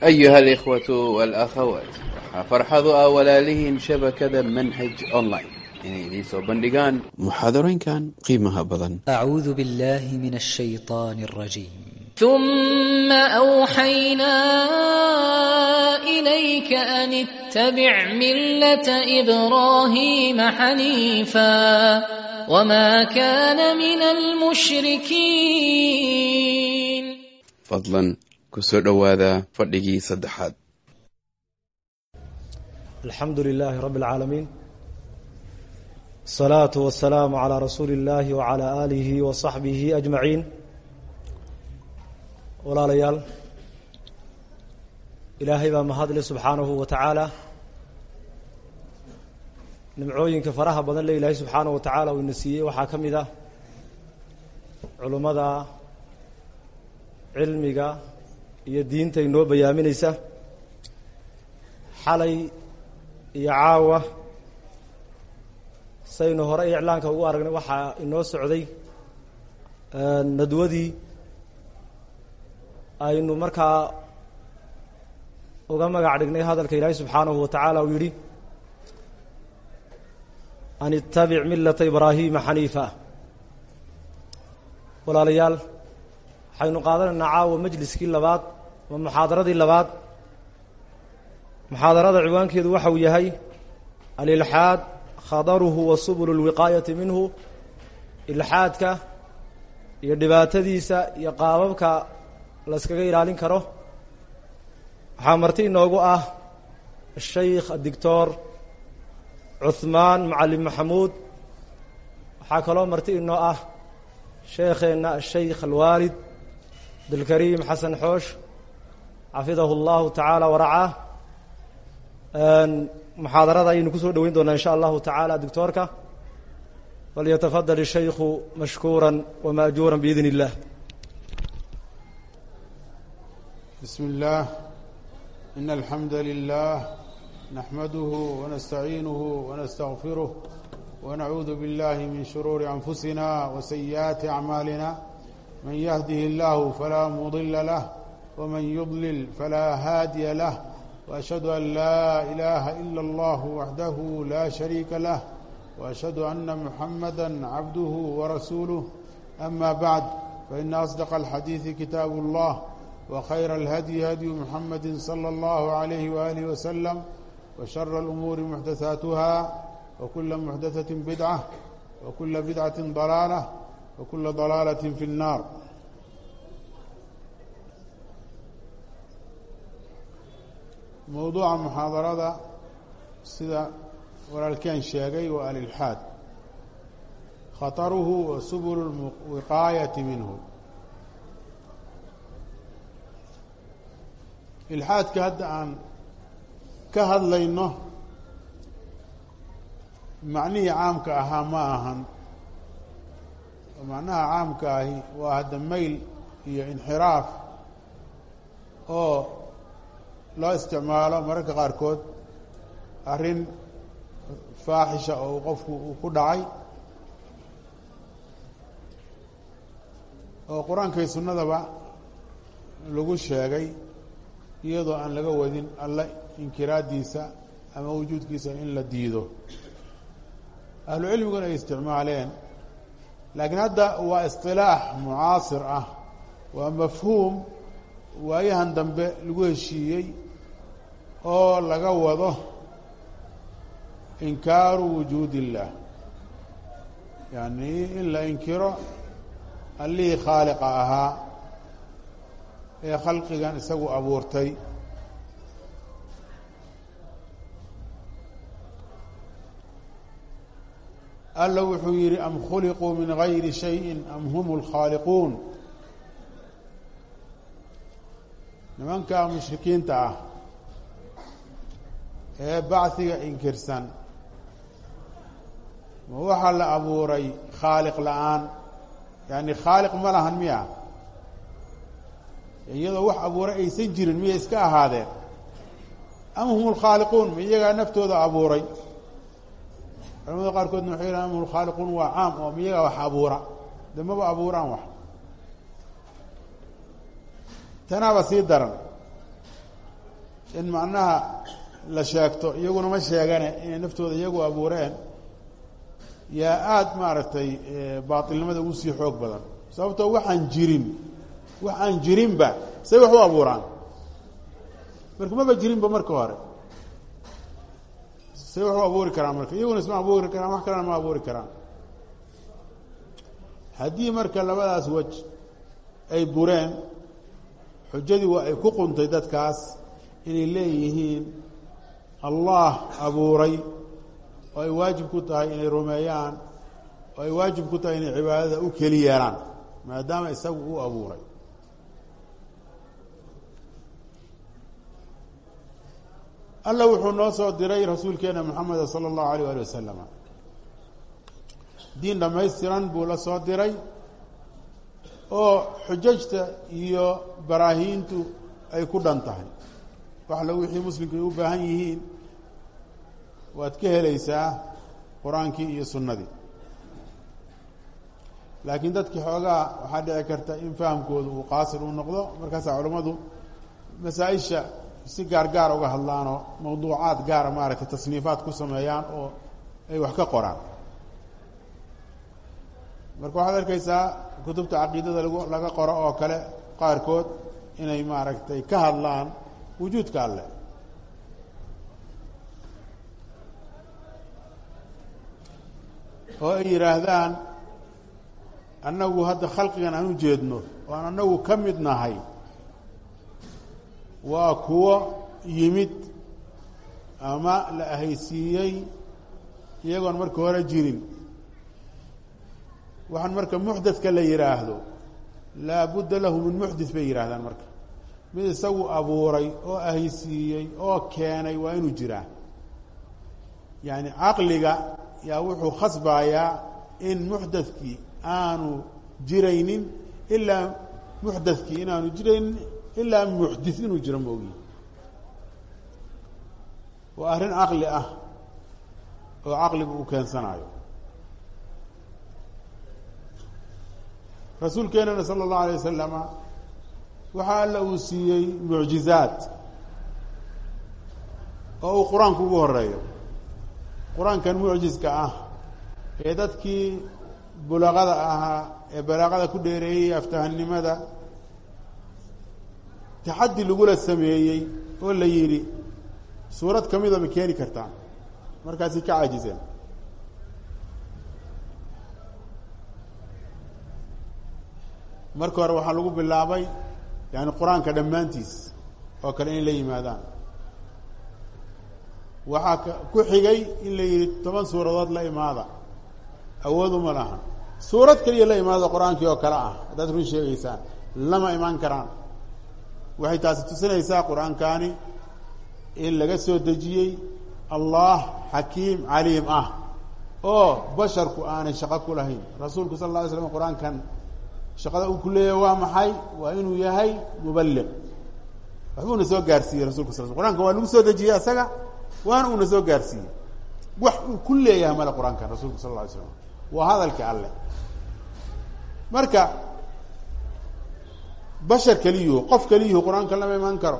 أيها الإخوة والأخوات waxaa farxadu ah walaalihiin shabakada manhaj online inay idiin soo bandhigaan muxaadarooyinkan qiimaha badan أعوذ بالله من الشيطان الرجيم ثم أوحينا إليك أن اتبع ملة إبراهيم حنيفا وما كان من المشركين fadlan ku soo dhowaada fadhigii saddexaad الحمد لله رب العالمين الصلاة والسلام على رسول الله وعلى آله وصحبه أجمعين walaalayaal ilaahay baa mahadle subxaanahu wa tacaala nimcooyinka faraha badan le ilaahay subxaanahu wa tacaala uu ina siiyey waxaa ka mid ah culummada cilmiga iyo diinta inoo bayaaminaysa xalay iyo caawa saynu hore iclaanka ugu aragnay waxaa inoo socday nadwadii aynu markaa uga magac dhignay hadalka ilaahay subxaanahu wa tacaala uu yidhi an itabic milata ibraahima xaniifa walaalayaal waxaynu qaadanaynaa caawa majliskii labaad ama muxaadaradii labaad muxaadarada ciwaankeedu waxa uu yahay alilxaad khadaruhu wa subulu lwiqaayati minhu ilxaadka iyo dhibaatadiisa iyo qaababka la yskaga ilaalin karo waxaa marti inoogu ah ashaykh adictor cuhmaan macalin maxamuud waxaa kaloo marti inoo ah sheekheenna ashaykh alwaalid abdulkariim xasan xoosh xafidahu اllahu tacaala waracaa muxaadarada ayaynu kusoo dhoweyn doonaa in sha allahu tacaala dictoorka falyatafadal الshaykhu mashkuura wamaajuura biidn اllah بسم الله إن الحمد لله نحمده ونستعينه ونستغفره ونعوذ بالله من شرور أنفسنا وسيئات أعمالنا من يهده الله فلا مضل له ومن يضلل فلا هادي له وأشهد أن لا إله إلا الله وحده لا شريك له وأشهد أن محمدا عبده ورسوله أما بعد فإن أصدق الحديث كتاب الله وخير الهدي هدي محمد صلى الله عليه وآله وسلم وشر الأمور محدثاتها وكل محدثة بدعة وكل بدعة ضلالة وكل ضلالة في النار موضوع محاضرة sida walaalkeen sheegay waa alilxaad khطره وسبل الوقاية minه ilxaadka hadda aan ka hadlayno macnihii caamka ahaa ma ahan macnaha caamka ahi waa hadda mayl iyo inxiraaf oo loo isticmaalo mararka qaarkood arrin faaxisha oo qofku uu ku dhacay oo qur-aanka iyo sunnadaba lagu sheegay iyadoo aan laga wadin alle inkiraaddiisa ama wujuudkiisa in la diido ahlu cilmiguna ay isticmaaleen laakiin hadda waa isilaax mucaasir ah waa mafhuum waayahan dambe lagu heshiiyey oo laga wado inkaaru wujuud illah yani in la inkiro allihii khaaliqa ahaa ee khalqigan isagu abuurtay alla wuxuu yihi am khuliquu min gayri shayin am hum اlkhaaliquun nimanka mushrikiinta ah ee bachiga inkirsan ma waxaa la abuuray khaaliq la-aan yani khaaliq ma lahan miya iyadoo wax abuuray aysan jirin miyay iska ahaadeen am hum lkhaaliquun ma iyagaa naftooda abuuray culamada qaarkoodna waxay yidhahan am hum lkhaaliquun waa caam oo ma iyagaa wax abuura de maba abuuraan wax tanaaba sii daran in macnaha la sheegto iyaguna ma sheegane inay naftooda iyagu abuureen yaa aada maaragtay baatilnimada ugu sii xoog badan sababtoo waxaan jirin wax aan jirinba say wax u abuuraan marka maba jirinba marka hore say wax u abuuri karaan marka iyaguna isma abuuri karaan wax kalena ma abuuri karaan haddii marka labadaas wej ay bureen xujadii waa ay ku quntay dadkaas inay leeyihiin allah abuuray oo ay waajib ku tahay inay rumeeyaan oo ay waajib ku tahay inay cibaadada u keli yeelaan maadaama isagu uu abuuray alla wuxuu noo soo diray rasuulkeena moxameda sala allahu alayh ali wasalam diin dhammaystiran buu la soo diray oo xujajta iyo baraahiintu ay ku dhan tahay waxla wixii muslimku ay u baahan yihiin waad ka helaysaa qur-aankii iyo sunnadii laakiin dadkii xoogaa waxaa dhici karta in fahamkoodu uu qaasir uu noqdo markaasaa culammadu masaa-isha si gaar gaar uga hadlaanoo mawduucaad gaara maaragtay tasniifaad ku sameeyaan oo ay wax ka qoraan marka waxaad arkaysaa kutubta caqiidada lagu laga qoro oo kale qaarkood inay maaragtay ka hadlaan wujuudka alleh oo ay yidhaahdaan annagu hadda khalqigan aan u jeedno oo aan annagu ka mid nahay waa kuwo yimid ama la ahaysiiyey iyagoon marka hore jirin waxaan marka muxdadka la yidhaahdo laa budda lahu min muxdit bay yidhaahdaan marka mid isagu abuuray oo ahaysiiyey oo keenay waa inuu jiraa yacni caqliga yaa wuxuu khasbayaa in muxdadkii aanu jiraynin ilaa muxdadkii inaanu jiraynin ilaa muxdis inuu jiro moogiyi waa arrin caqli ah oo caqligu uu keensanayo rasuulkeenana sala allahu alay wasalama waxaa alla uu siiyey mucjizaad oo uu qur-aanku ugu horeeyo qur-aankan mucjiska ah ee dadkii bulaqada ahaa ee balaaqada ku dheereeyey aftahannimada taxaddi lagula sameeyey oo la yidhi suurad ka mida ma keeni kartaan markaasi ka caajiseen marka hore waxaa lagu bilaabay yani qur-aanka dhammaantiis oo kale inay la yimaadaan waxaa k ku xigay in la yidhi toban suuradood la imaada awooduma laha suurad keliya la imaada qur-aankii oo kale ah haddaad run sheegaysaan lama imaan karaan waxay taasi tusinaysaa qur-aankaani in laga soo dejiyey allah xakiim caliim ah oo basharku aanay shaqo ku lahayn rasuulku sal alla alay slam qur-aankan shaqada uu ku leeyahay waa maxay waa inuu yahay mubaliq waxbuuna soo gaarsiiyey rasulka sal qur-aanka waa lagu soo dejiyey asaga waana uuna soo gaarsiiyey wax uu ku leeyahay male qur-aankan rasulku sal alla alay slam waa hadalka alleh marka bashar keliyuhu qof keliyuhu qur-aanka lama imaan karo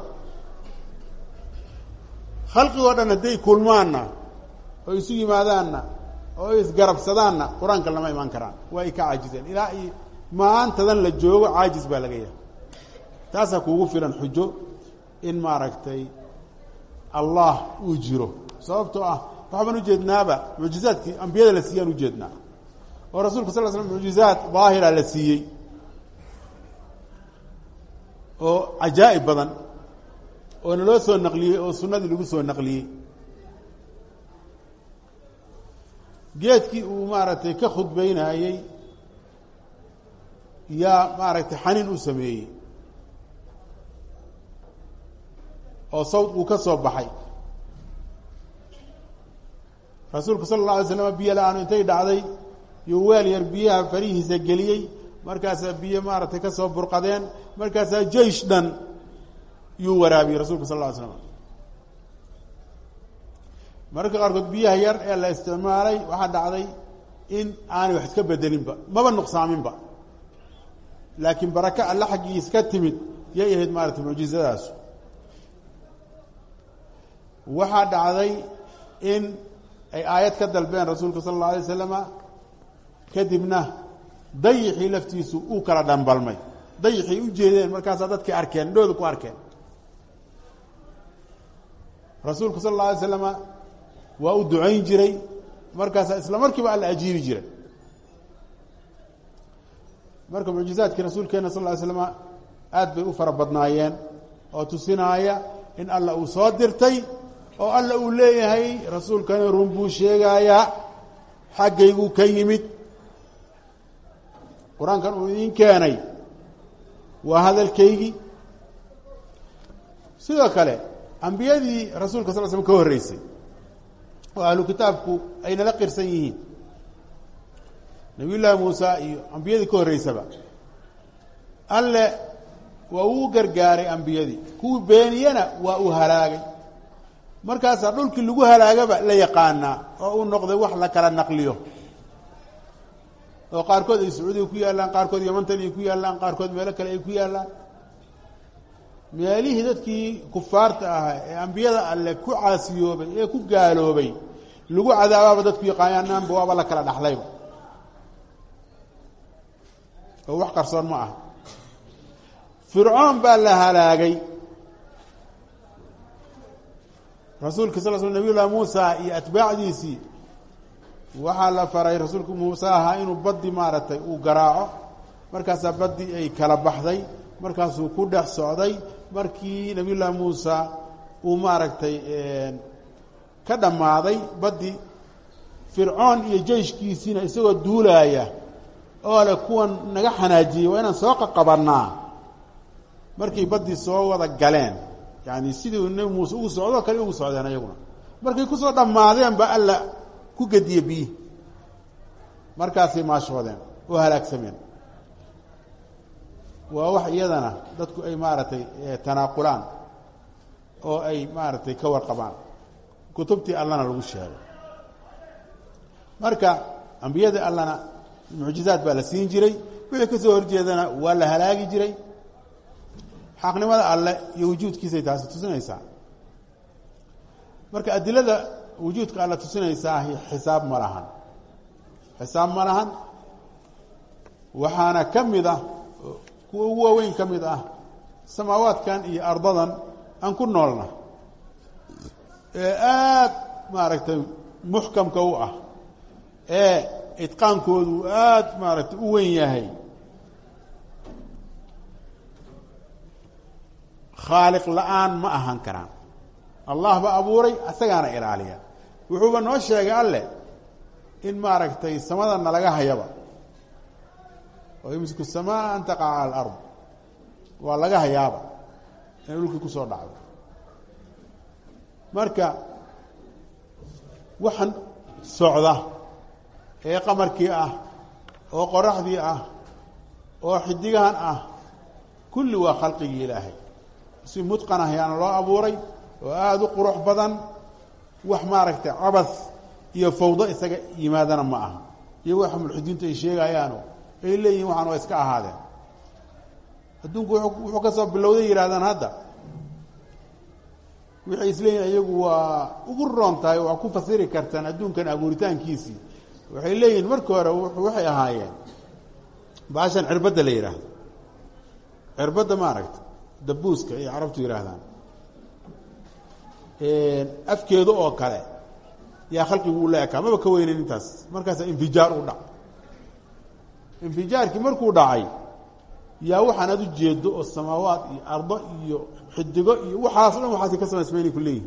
khalqigoo dhan hadday kulmaanna oo isu yimaadaanna oo isgarabsadaanna qur-aanka lama imaan karaan waa ay ka caajiseen ilaa i maantadan la joogo caajis baa laga yahay taasaa kuugu filan xujo in maaragtay allah uu jiro sababtoo ah waxbaan ujeednaaba mucjizaadkii ambiyada la siiyaan ujeednaa oo rasulka sal l slam mucjizaad daahira la siiyey oo cajaa'ib badan oo naloo soo naqliyey oo sunnadii lagu soo naqliyey geedkii uu maaragtay ka khudbeynayey yaa maaragtay xaniin u sameeyey oo sawd uu ka soo baxay rasuulku sala alla alay slam biyo la-aanu intay dhacday yuu weel yar biyaha farihiisa geliyey markaasaa biyo maaragtay ka soo burqadeen markaasaa jeish dhan yuu waraabiyey rasulku sal lla ly slam mararka qaarkood biyaha yar ee la isticmaalay waxaa dhacday in aanay wax iska bedelinba maba nuqsaaminba laakiin baraka alle xaggiis ka timid yay ahayd maaragtay mucjizadaasu waxaa dhacday in ay aayad ka dalbeen rasuulka sala allau alay wasalama kadibna dayixii laftiisu uu kala dhambalmay dayixii u jeedeen markaasaa dadkii arkeen indhooda ku arkeen rasuulku sala alla alay slama waa u ducayn jiray markaasaa isla markiiba alla ajiibi jiray marka mucjizaadkii rasuulkeena sal ly slama aad bay u fara badnaayeen oo tusinaaya in alla uu soo dirtay oo alla uu leeyahay rasuulkana run buu sheegayaa xaggayguu ka yimid qur-aankan uu idiin keenay waa hadalkaygii sidoo kale ambiyadii rasuulka sal slm ka horreysay oo ahlu kitaabku ay nala qirsan yihiin nabiy llaahi muusa iyo ambiyadii ka horreysaba alle waa uu gargaaray ambiyadii kuwii beeniyena waa uu halaagay markaasaa dhulkii lagu halaagaba la yaqaanaa oo uu noqday wax la kala naqliyo oo qaarkood ay sacuudiga ku yaallaan qaarkood yamantan ay ku yaallaan qaarkood meelo kale ay ku yaallaan meelihii dadkii kufaarta ahaa ee ambiyada alle ku caasiyoobay ee ku gaaloobay lagu cadaabaaba dadku yaqaanaanba waaba la kala dhaxlayba oo wax qarsoon ma aha fircoon baa la halaagay rasuulka sal sl nabiy llahi muusa iyo atbaacdiisii waxaa la faray rasuulku muuse ahaa inuu baddi maaragtay uu garaaco markaasaa baddi ay kala baxday markaasuu ku dhex socday markii nabiy llaahi muusa uu maaragtay ka dhammaaday baddi fircoon iyo jeyshkiisiina isagoo duulaaya oo le kuwan naga xanaajiyey waa inaan soo qaqabannaa markay baddii soo wada galeen yani sidii nebi muuse ugu socdoo kale ugu socdeen ayaguna markay kusoo dhammaadeen ba alla ku gediye biyi markaasay maashoodeen oo halaagsameen waa wax iyadana dadku ay maaragtay tanaaqulaan oo ay maaragtay ka warqabaan kutubtii allana lagu sheegay marka ambiyada allana mucjizaad baa la siin jiray wixii ka soo horjeedana waa la halaagi jiray xaqnimada alle iyo wujuudkiisay taasi tusinaysaa marka adilada wujuudka alle tusinaysaa xisaab ma lahan xisaab ma lahan waxaana ka mid ah kuwa ugu waaweyn ka mid ah samaawaadkan iyo ardadan aan ku noolna ee aada maaragtay muxkamka u ah ee idqaankoodu aada maaragtay u weyn yahay khaaliq la-aan ma ahaan karaan allah ba abuuray asagaana ilaaliya wuxuuba noo sheegay alleh in maaragtay samadana laga hayaba oo yumsiku samaa an taqaca cala alard waa laga hayaaba inay dhulkii kusoo dhacdo marka waxaan socda ee qamarkii ah oo qoraxdii ah oo xidigahan ah kulli waa khalqigii ilaahay si mudqan ah yaana loo abuuray oo aada u qurux badan wax maaragtay cabas iyo fawdo isaga yimaadana ma aha iyo waxa mulxidiintu ay sheegayaano ay leeyihin waxaan waa iska ahaadeen adduunku wuxuu ka soo bilowday yidhahdaan hadda waxay isleeyihin iyagu waa ugu roon tahay waa ku fasiri kartaan adduunkan abuuritaankiisii waxay leeyihin markii hore waxay ahaayeen baashan cirbadda la yidhaahdo cirbadda maaragta dabuuska ay carabtu yidhaahdaan afkeedu oo kale yaa khalqigu u la ekaa maba ka weyneyn intaas markaasaa infijaar u dhac infijaarkii markuu dhacay yaa waxaan aad u jeedo oo samaawaad iyo ardo iyo xidigo iyo waxaas o dhan waxaasi ka samaysmaynay ku leeyihin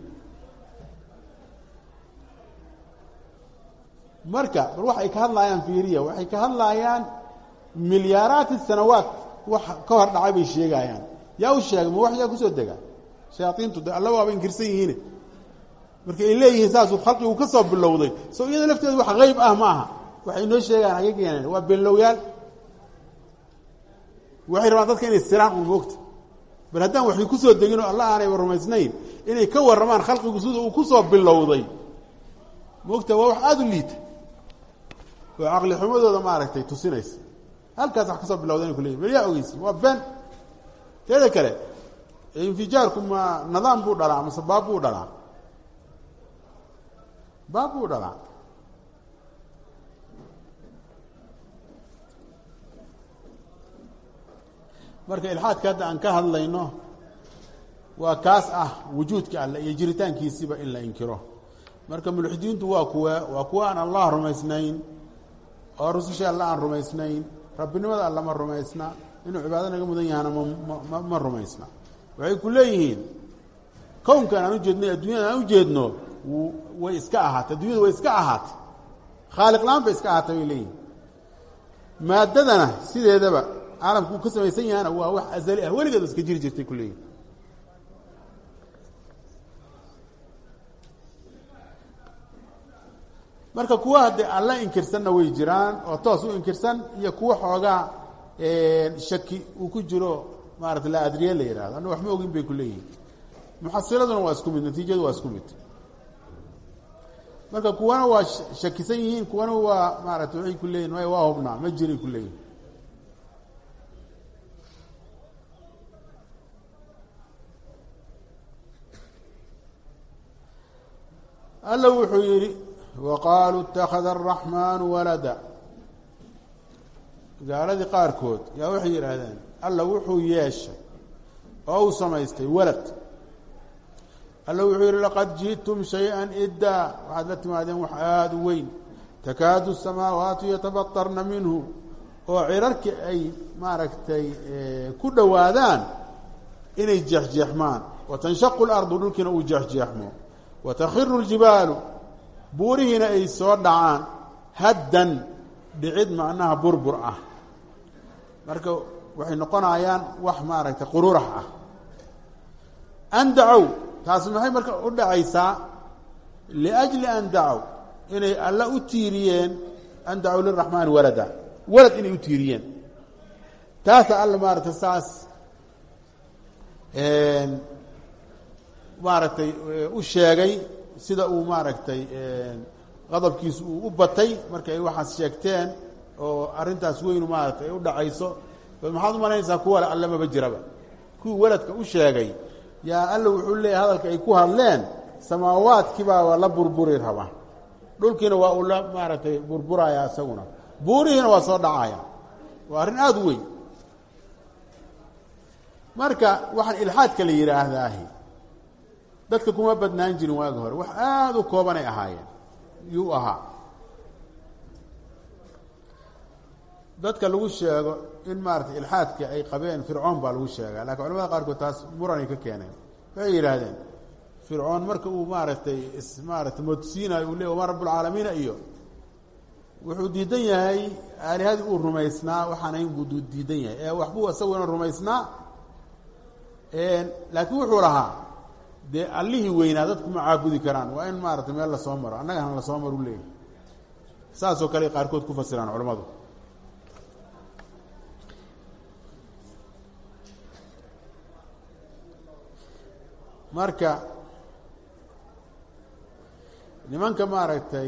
marka bal waxay ka hadlaayaan fiiriya waxay ka hadlaayaan milyaaraati sanawaat wax ka hor dhacay bay sheegayaan yaa u sheegay ma wax yaa kusoo dega shayaaiintu de alla waaba inkirsan yihiine marka ay leeyihiin saasuu khalqigu ka soo bilowday so iyada lafteedu wax hayb ah ma aha waxay inoo sheegaan hagee keeneen waa beenlowyaal waxay rabaan dadka inay siraan un moogta bal haddaan waxay kusoo degin oo alla aanayba rumaysnayn inay ka warramaan khalqigu sida uu kusoo bilowday moogta waa wax aada u liita oo caqli xumadooda maaragtay tusinaysa halkaas wax kasoo bilowda inay kuleyihin bal yaa ogeysi waa been teeda kale infijaarku ma nidaam buu dhalaa ama sabaab buu dhalaa baab buu dhalaa marka ilxaadka hadda aan ka hadlayno waa kaas ah wujuudka alle iyo jiritaankiisiba in la inkiro marka mulxidiintu waa kuwe waa kuwa aan allah rumaysnayn oo rususha alle aan rumaysnayn rabbinimada alle ma rumaysna inuu cibaado naga mudan yahana ma ma rumaysna waxay ku leeyihiin kownkan aan ujeedno adduunyada aan ujeedno way iska ahaatay addunyadu way iska ahaatay khaaliq la-aan bay iska ahaatay bay leeyihin maaddadana sideedaba caalamku uu ka samaysan yahana waa wax azali ah weligeed iska jiri jirtay ku leeyihin marka kuwa haddee alla inkirsanna way jiraan oo toos u inkirsan iyo kuwa xoogaa shaki uu ku jiro maarata la adriye la yihahdo anna wax ma ogin bay ku leeyihin muxasiladuna waa isku mid natiijadu waa isku mid marka kuwana waa shakisan yihiin kuwana waa maarata waxay ku leeyihin may waa hubnaa ma jiray ku leeyihin alla wuxuu yidhi waqaaluu اtakhada الraxmaanu walada gaaladii qaarkood yaa waxay yidhaahdeen alla wuxuu yeeshay oo uu samaystay walad alla wuxuu yihi laqad jiئtum shayئa iddaa waxaad la timaadeen wax aada u weyn takaadu الsamaawaatu yatabaطarna minhu oo cirarki ay maaragtay ku dhowaadaan inay jeexjeexmaan watanshaqu اlardu dhulkiina uu jeexjeexmo watakhiru اljibaalu buurihiina ay soo dhacaan haddan dhicid macnaha burbur ah marka waxay noqonayaan wax maaragtay qururax ah an dacow taasi maxay marka u dhacaysaa liajli an dacow inay alla u tiiriyeen an dacow liraxmaani walada walad inay u tiiriyeen taasa alla maaragtay saas maaragtay u sheegay sida uu maaragtay qadabkiisu uu u batay marka ay waxaas sheegteen oo arrintaas weynu maaragtay ay u dhacayso bal maxaad u malaynaysaa kuwale alle maba jiraba kuwii weladka u sheegay yaa alla wuxuu leeyahy hadalka ay ku hadleen samaawaadkiibaa waa la burburi raba dhulkiina waa uu la maaragtay burburaya isaguna buurihiina waa soo dhacaya waa arrin aada u weyn marka waxaan ilxaadka la yidhaahdaahi dadka kuma badnaan jirin waagi hore wax aada u koobanay ahaayeen yuu ahaa dadka lagu sheego in maaratay ilxaadka ay qabeen fircoon baa lagu sheegaa lakin culamada qaarkood taas muranay ka keeneen waxay yidhaahdeen fircoon marka uu maaragtay is maaratay moodsiinayo uu le wama rabbulcaalamiina iyo wuxuu diidan yahay aalihadii uu rumaysnaa waxaan ahayn buu diidan yahay ee waxbuu isaguna rumaysnaa laakiin wuxuu lahaa dee allihii weynaa dadku ma caabudi karaan waa in maaratay meel lasoo maro annagana lasoo maru leeyahy saasoo kale qaarkood ku fasiraan culamadu marka nimanka maaragtay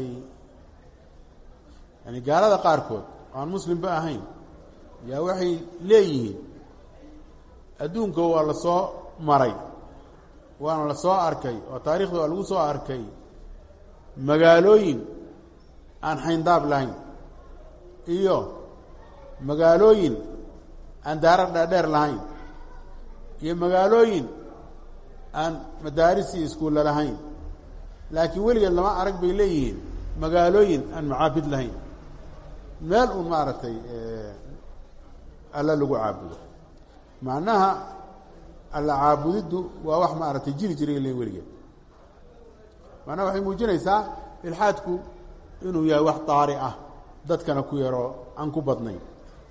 yani gaalada qaarkood oo aan muslimba ahayn yaa waxay leeyihiin adduunka waa la soo maray waana la soo arkay oo taarikhda waa lagu soo arkay magaalooyin aan xayndaab lahayn iyo magaalooyin aan daarar dhaadheer lahayn iyo magaalooyin aan madaaris iyo iskuulla lahayn laakiin weligeed lama arag bay leeyihiin magaalooyin aan macaabid lahayn meel uun maaragtay alla lagu caabudo macnaha alla caabudiddu waa wax maaragtay jiri jiray le weligeed macnaha waxay muujinaysaa ilxaadku inuu yahay wax daari ah dadkana ku yaroo aan ku badnayn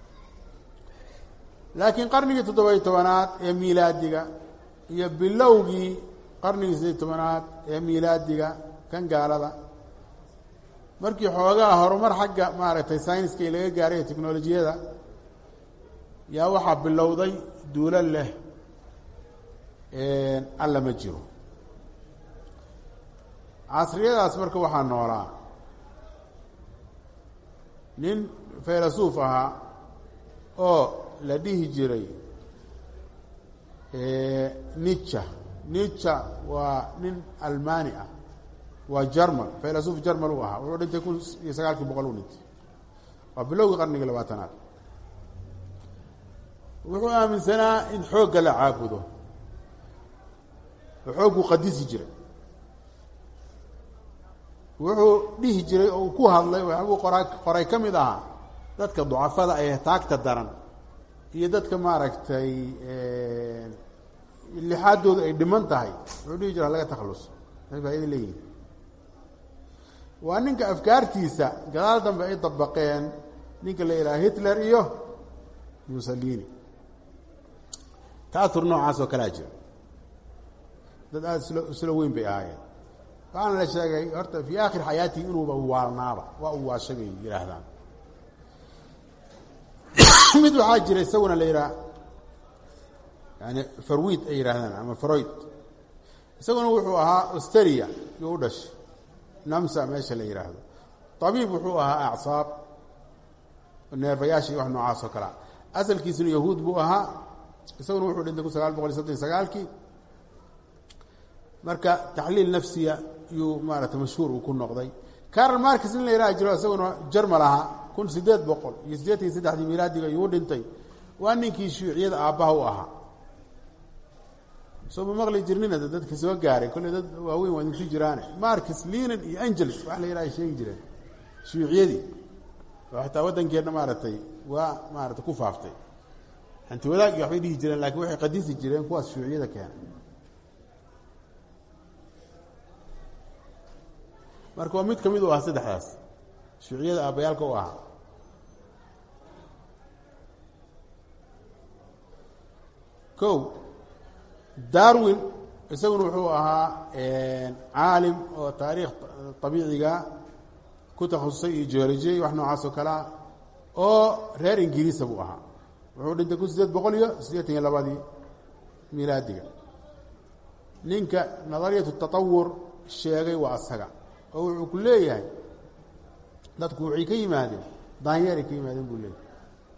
laakiin qarnigii toddoba-iyo tobanaad ee miilaadiga iyo bilowgii qarnigii sideed tobanaad ee miilaadiga kan gaalada markii xoogaa horumar xagga maaragtay sayniska i laga gaaray ee teknolojiyada yaa waxaa bilowday duulo leh alla ma jiro casriyadaas marka waxaa noolaa nin faylasuuf ahaa oo la dhihi jiray nica nica waa nin almani ah waa jarmal faylasuuf jarmal uu ahaa wuxuu dhintay kun iyo sagaalkii boqol u dhintay waa bilowgii qarnigii labaatanaad wuxuu aaminsanaa in xoogga la caabudo oo xoogguu qadisi jiray wuxuu dhihi jiray oo uu ku hadlay waxbuu qoraa qoray ka mid ahaa dadka ducafada ee taagta daran iyo dadka maaragtay lixaadoodu ay dhiman tahay wuxuu dhihi jira laga takhaluso ay faaida leeyihin waa ninka afkaartiisa gadaal dambe ay dabaqeen ninka la yidhaha hitler iyo mussolini taahur noocaas oo kalea jira dad aada isla isla weyn bay ahaayeen waxaana la sheegay horta fii aakhir xayaatihi inuuba waalnaaba waa u waashay bay yidhaahdaan mid waxaa jira isaguna la yidhaha yani farwid ay yidhaahdaan ama froid isaguna wuxuu ahaa australia yuu u dhashay namsa meesha la yidhaahdo tabiib wuxuu ahaa acsaab neerfayaasha iyo wax noocaas oo kalea asalkiisuna yahuud buu ahaa isaguna wuxuu dhintay kun sagaal boqol iyo soddon iyo sagaalkii marka taxliil nafsiya yuu maarata mashhuur uu ku noqday carol markis in la yidhaha jiro isaguna jarmal ahaa kun sideed boqol iyo siddeetan iyo saddexdii milaadiga yuu dhintay waa ninkii shuuciyada aabbaha u ahaa soo ma maqli jirnina de dadka soo gaaray kolley dad waaweyn waa idinku jiraane marcus linan iyo angels wax la yidhaha ay sheegi jireen shuuciyadii oo xataa waddankeenna maaragtay waa maarata ku faaftay hanti wadaag iyo waxbay dhihi jireen lakin waxay qadisi jireen kuwaas shuuciyada keena marka waa mid ka mid u ah saddexdaas shuuciyada aabbayaalka u ahaa ko darwin isaguna wuxuu ahaa caalim oo taariikh abiiciga ku takhasusay iyo geolojiya wax noocaas oo kalea oo reer ingiriisa buu ahaa wuxuu dhintay kun sideed boqol iyo siddeetan iyo labadii milaadiga ninka nadariyatu tatawur sheegay waa asaga oo wuxuu ku leeyahay dadku waxay ka yimaadeen daanyeeray ka yimaadeen buu leeyahay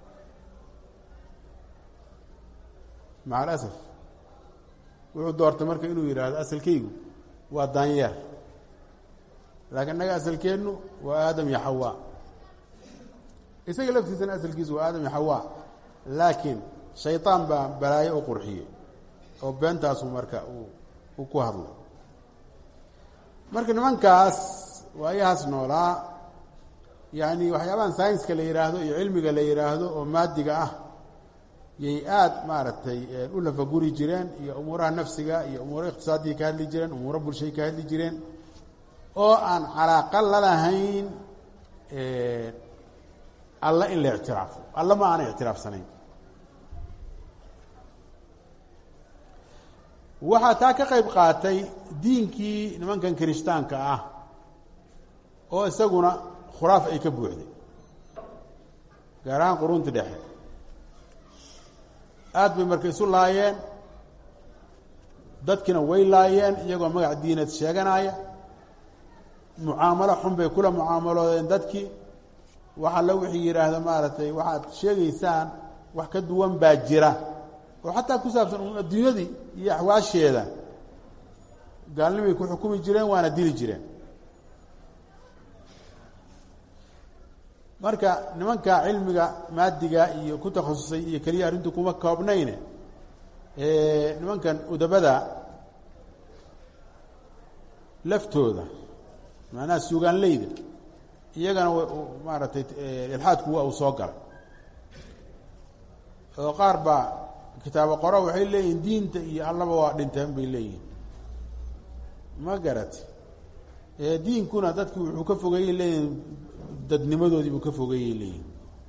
maca alasaf wuxuu doortay marka inuu yidhaahdo asalkaygu waa daanyeer laakiin innaga asalkeennu waa aadam iyo xawaa isaga laftiisana asalkiisu waa aadam iyo xawaa laakiin shayطaan baa balaayo u qurxiyey oo beentaasu marka uu ku hadlay marka nimankaas waayahaas noolaa yani waxyaabahan saynska la yidhaahdo iyo cilmiga la yidhaahdo oo maadiga ah yay aada maaragtay u lafaguri jireen iyo umuuraha nafsiga iyo umuuro iqtisaadiya ka hadli jireen umuuro bulshay ka hadli jireen oo aan calaaqa lalahayn alla in la ictiraafo alla ma aanay ictiraafsanayn waxaa taa ka qayb qaatay diinkii nimankan kirishtaanka ah oo isaguna khuraaf ay ka buuxday gaar ahaan qurunti dhexe aada bay marka isu laayeen dadkiina way laayeen iyagoo magac diineed sheeganaya mucaamalo xun bay kula mucaamaloodeen dadkii waxa la wixii yidhaahda maaragtay waxaad sheegaysaan wax ka duwan baa jira oo xataa ku saabsan adduunyadii iyo axwaasheeda gaalnimay ku xukumi jireen waana dili jireen marka nimanka cilmiga maadiga iyo ku takhasusay iyo keliya arrintu kuma koobnayne nimankan udabada laftooda macnaha suugaanleyda iyagana maaragtay ilxaadku waa uu soo galay oo qaar baa kitaabo qoro waxay leeyihin diinta iyo allaba waa dhinteen bay leeyihin ma garati diinkuna dadki wuxuu ka fogeeyey leeyihin dadnimadoodii buu ka fogeeyey leeyihin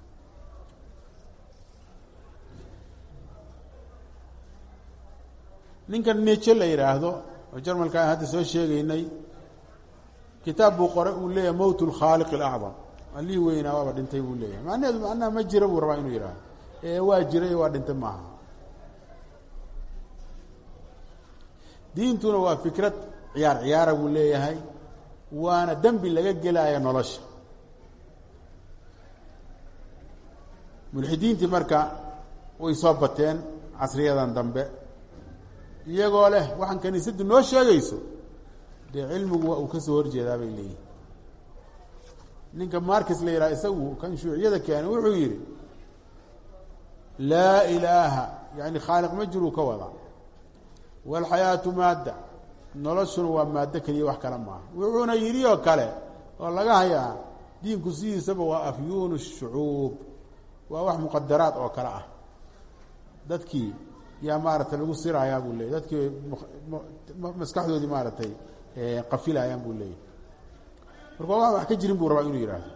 ninkan neje la yidhaahdo oo jarmalka aan hadda soo sheegaynay kitaab buu qoray uu leeyahay mowt lkhaaliq alacdam allihii weynaa waaba dhintay buu leeyahay macnaheedu macnaha ma jira buu rabaa inuu yidhaahdo ee waa jiray waa dhintay maaha diintuna waa fikrad ciyaar ciyaara buu leeyahay waana dembi laga gelaya nolosha mulxidiintii marka way soo bateen casriyadan dambe iyagoo leh waxaan kiniisaddu noo sheegayso dee cilmigu waa uu kasoo horjeedaa bay leeyihin ninka markis la yidhaha isagu kan shuuciyada keenay wuxuu yidhi laa ilaaha yani khaaliq ma jiruu ka wadaa walxayaatu maadda noloshuna waa maaddo keliya wax kale maaha wuxuuna yidhi oo kale oo laga hayaa diinku sidiisaba waa afyuunu shucuub waa wax muqadaraad oo kale ah dadkii yaa maaragtay lagu sirayaa buu leeyay dadkii maskaxdoodii maaragtay qafilayaan buu leeyahy marka waa wax ka jirin buu rabaa inuu yidhaahdo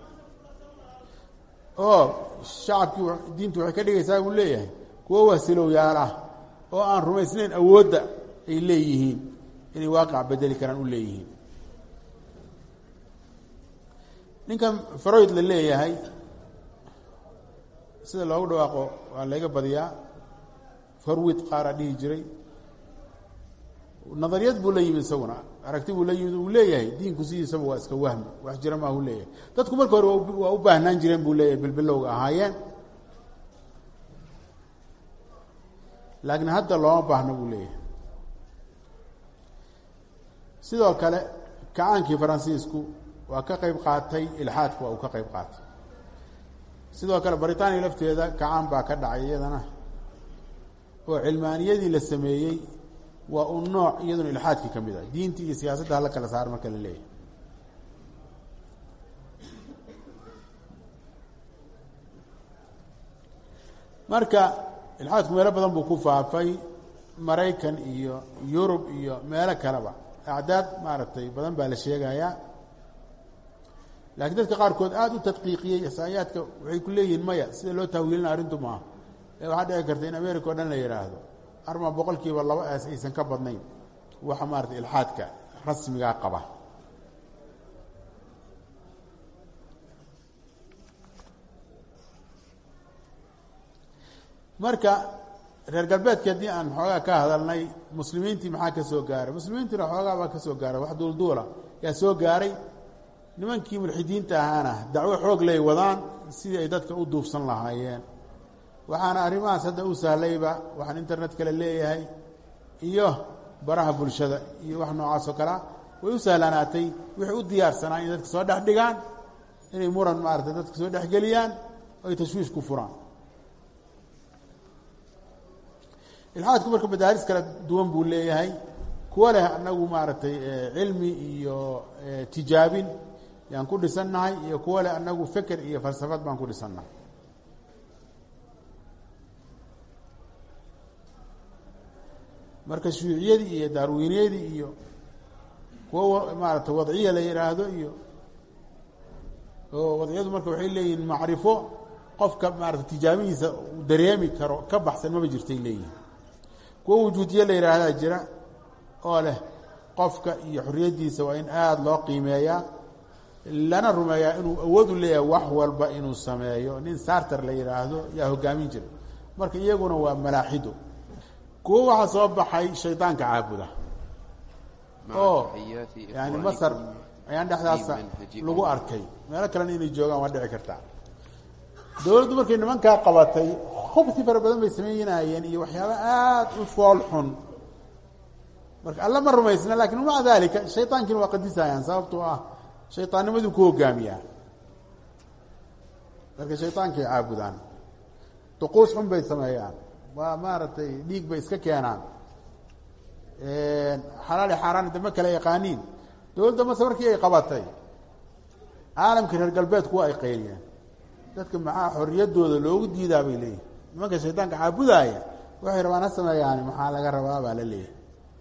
oo shacabkii diintu waxay ka dhigaysaa buu leeyahay kuwo wasilowyaal ah oo aan rumaysnayn awoodda ay leeyihiin inay waaqac bedeli karaan u leeyihiin ninkan faroyd la leeyahay sida loogu dhawaaqo waa layga badiyaa farwid qaaraa dhihi jiray nadariyad buu la yimid isaguna aragti buu la yimid uu leeyahay diinku sidiisaba waa iska wahmi wax jira maahu leeyahay dadku marka hore waa u baahnaan jireen buu leeyahay bilbilowga ahaayeen laakiin hadda looma baahno buu leeyahay sidoo kale kacaankii faransiisku waa ka qeyb qaatay ilxaadku waa uu ka qeyb qaatay sidoo kale britaniya lafteeda kacaan baa ka dhacay iyadana oo cilmaaniyadii la sameeyey waa un nooc iyaduna ilxaadkii ka mid ah diinta iyo siyaasadda hala kala saar marka la leeyahay marka ilxaadku meelo badan buu ku faafay maraykan iyo yurub iyo meelo kaleba acdaad maaragtay badan baa la sheegayaa laakiin dadka qaarkood aada u tadqiiqiyey isaayaadka waxay ku leeyihiin maya sida loo tahwiilina arrintu maaha ee waxaa dhici karta in america o dhan la yidhaahdo arma boqol kiiba laba aas aysan ka badnayn waxa maarata ilxaadka rasmigaa qaba marka reer galbeedki haddii aan xoogaa ka hadalnay muslimiintii maxaa ka soo gaaray muslimiintiina xoogaa baa ka soo gaaray wax duulduula yaa soo gaaray nimankii mulxidiinta ahaana dacwo xoog lay wadaan sidii ay dadka u duufsan lahaayeen waxaana arrimahaas hadda u sahlayba waxaan internet kale leeyahay iyo baraha bulshada iyo wax noocaas oo kalea way u sahlanaatay waxay u diyaarsanaa inay dadka soo dhex dhigaan inay muran maarata dadka soo dhexgeliyaan oo ay tashwiish ku furaan ilxaadku marka madaaris kala duwan buu leeyahay kuwa leh anagu maaragtay cilmi iyo tijaabin yaan ku dhisannahay iyo kuwa leh anagu feker iyo falsafad baan ku dhisannahay marka shuuciyadii iyo daarwiiniyadii iyo kuwa maarata wadciya la yidhaahdo iyo oo wadciyadu marka waxay leeyihiin macrifo qofka maarata tijaabihiisa uu dareemi karo ka baxsan maba jirtay leeyihin kuwa wujuudiye la yidhaahdaa jira oo leh qofka iyo xorriyaddiisa waa in aada loo qiimeeyaa lana rumeeyaa inuu awood u leeyahay wax walba inuu sameeyo nin sarter la yidhaahdo yaa hogaamin jira marka iyaguna waa malaaxido kuwo waxaa soo baxay shaydaanka caabuda oo yani masar ayaan dhexdaasa lagu arkay meelo kalena inay joogaan waa dhici kartaa dowladdu markay nimankaa qabatay hubsi fara badan bay sameynayeen iyo waxyaaba aada u fool xun marka alla ma rumaysna lakin maca dalika shayطaankiina waa qadisayaan sababtoo ah shayطaannimaduu ku hogaamiyaa marka shayطaankay caabudaan duquus xun bay sameeyaan waa maaragtay dhiig bay iska keenaan xalaali xaaraan dama kala yaqaaniin dowladda mase markii ay qabatay caalamka reer galbeedku waa ay qayliyeen dadka maxaa xorriyaddooda loogu diidaa bay leeyihin nimanka shaydaanka caabudaaya waxay rabaan ha sameeyaani maxaa laga rabaa baa la leeyahay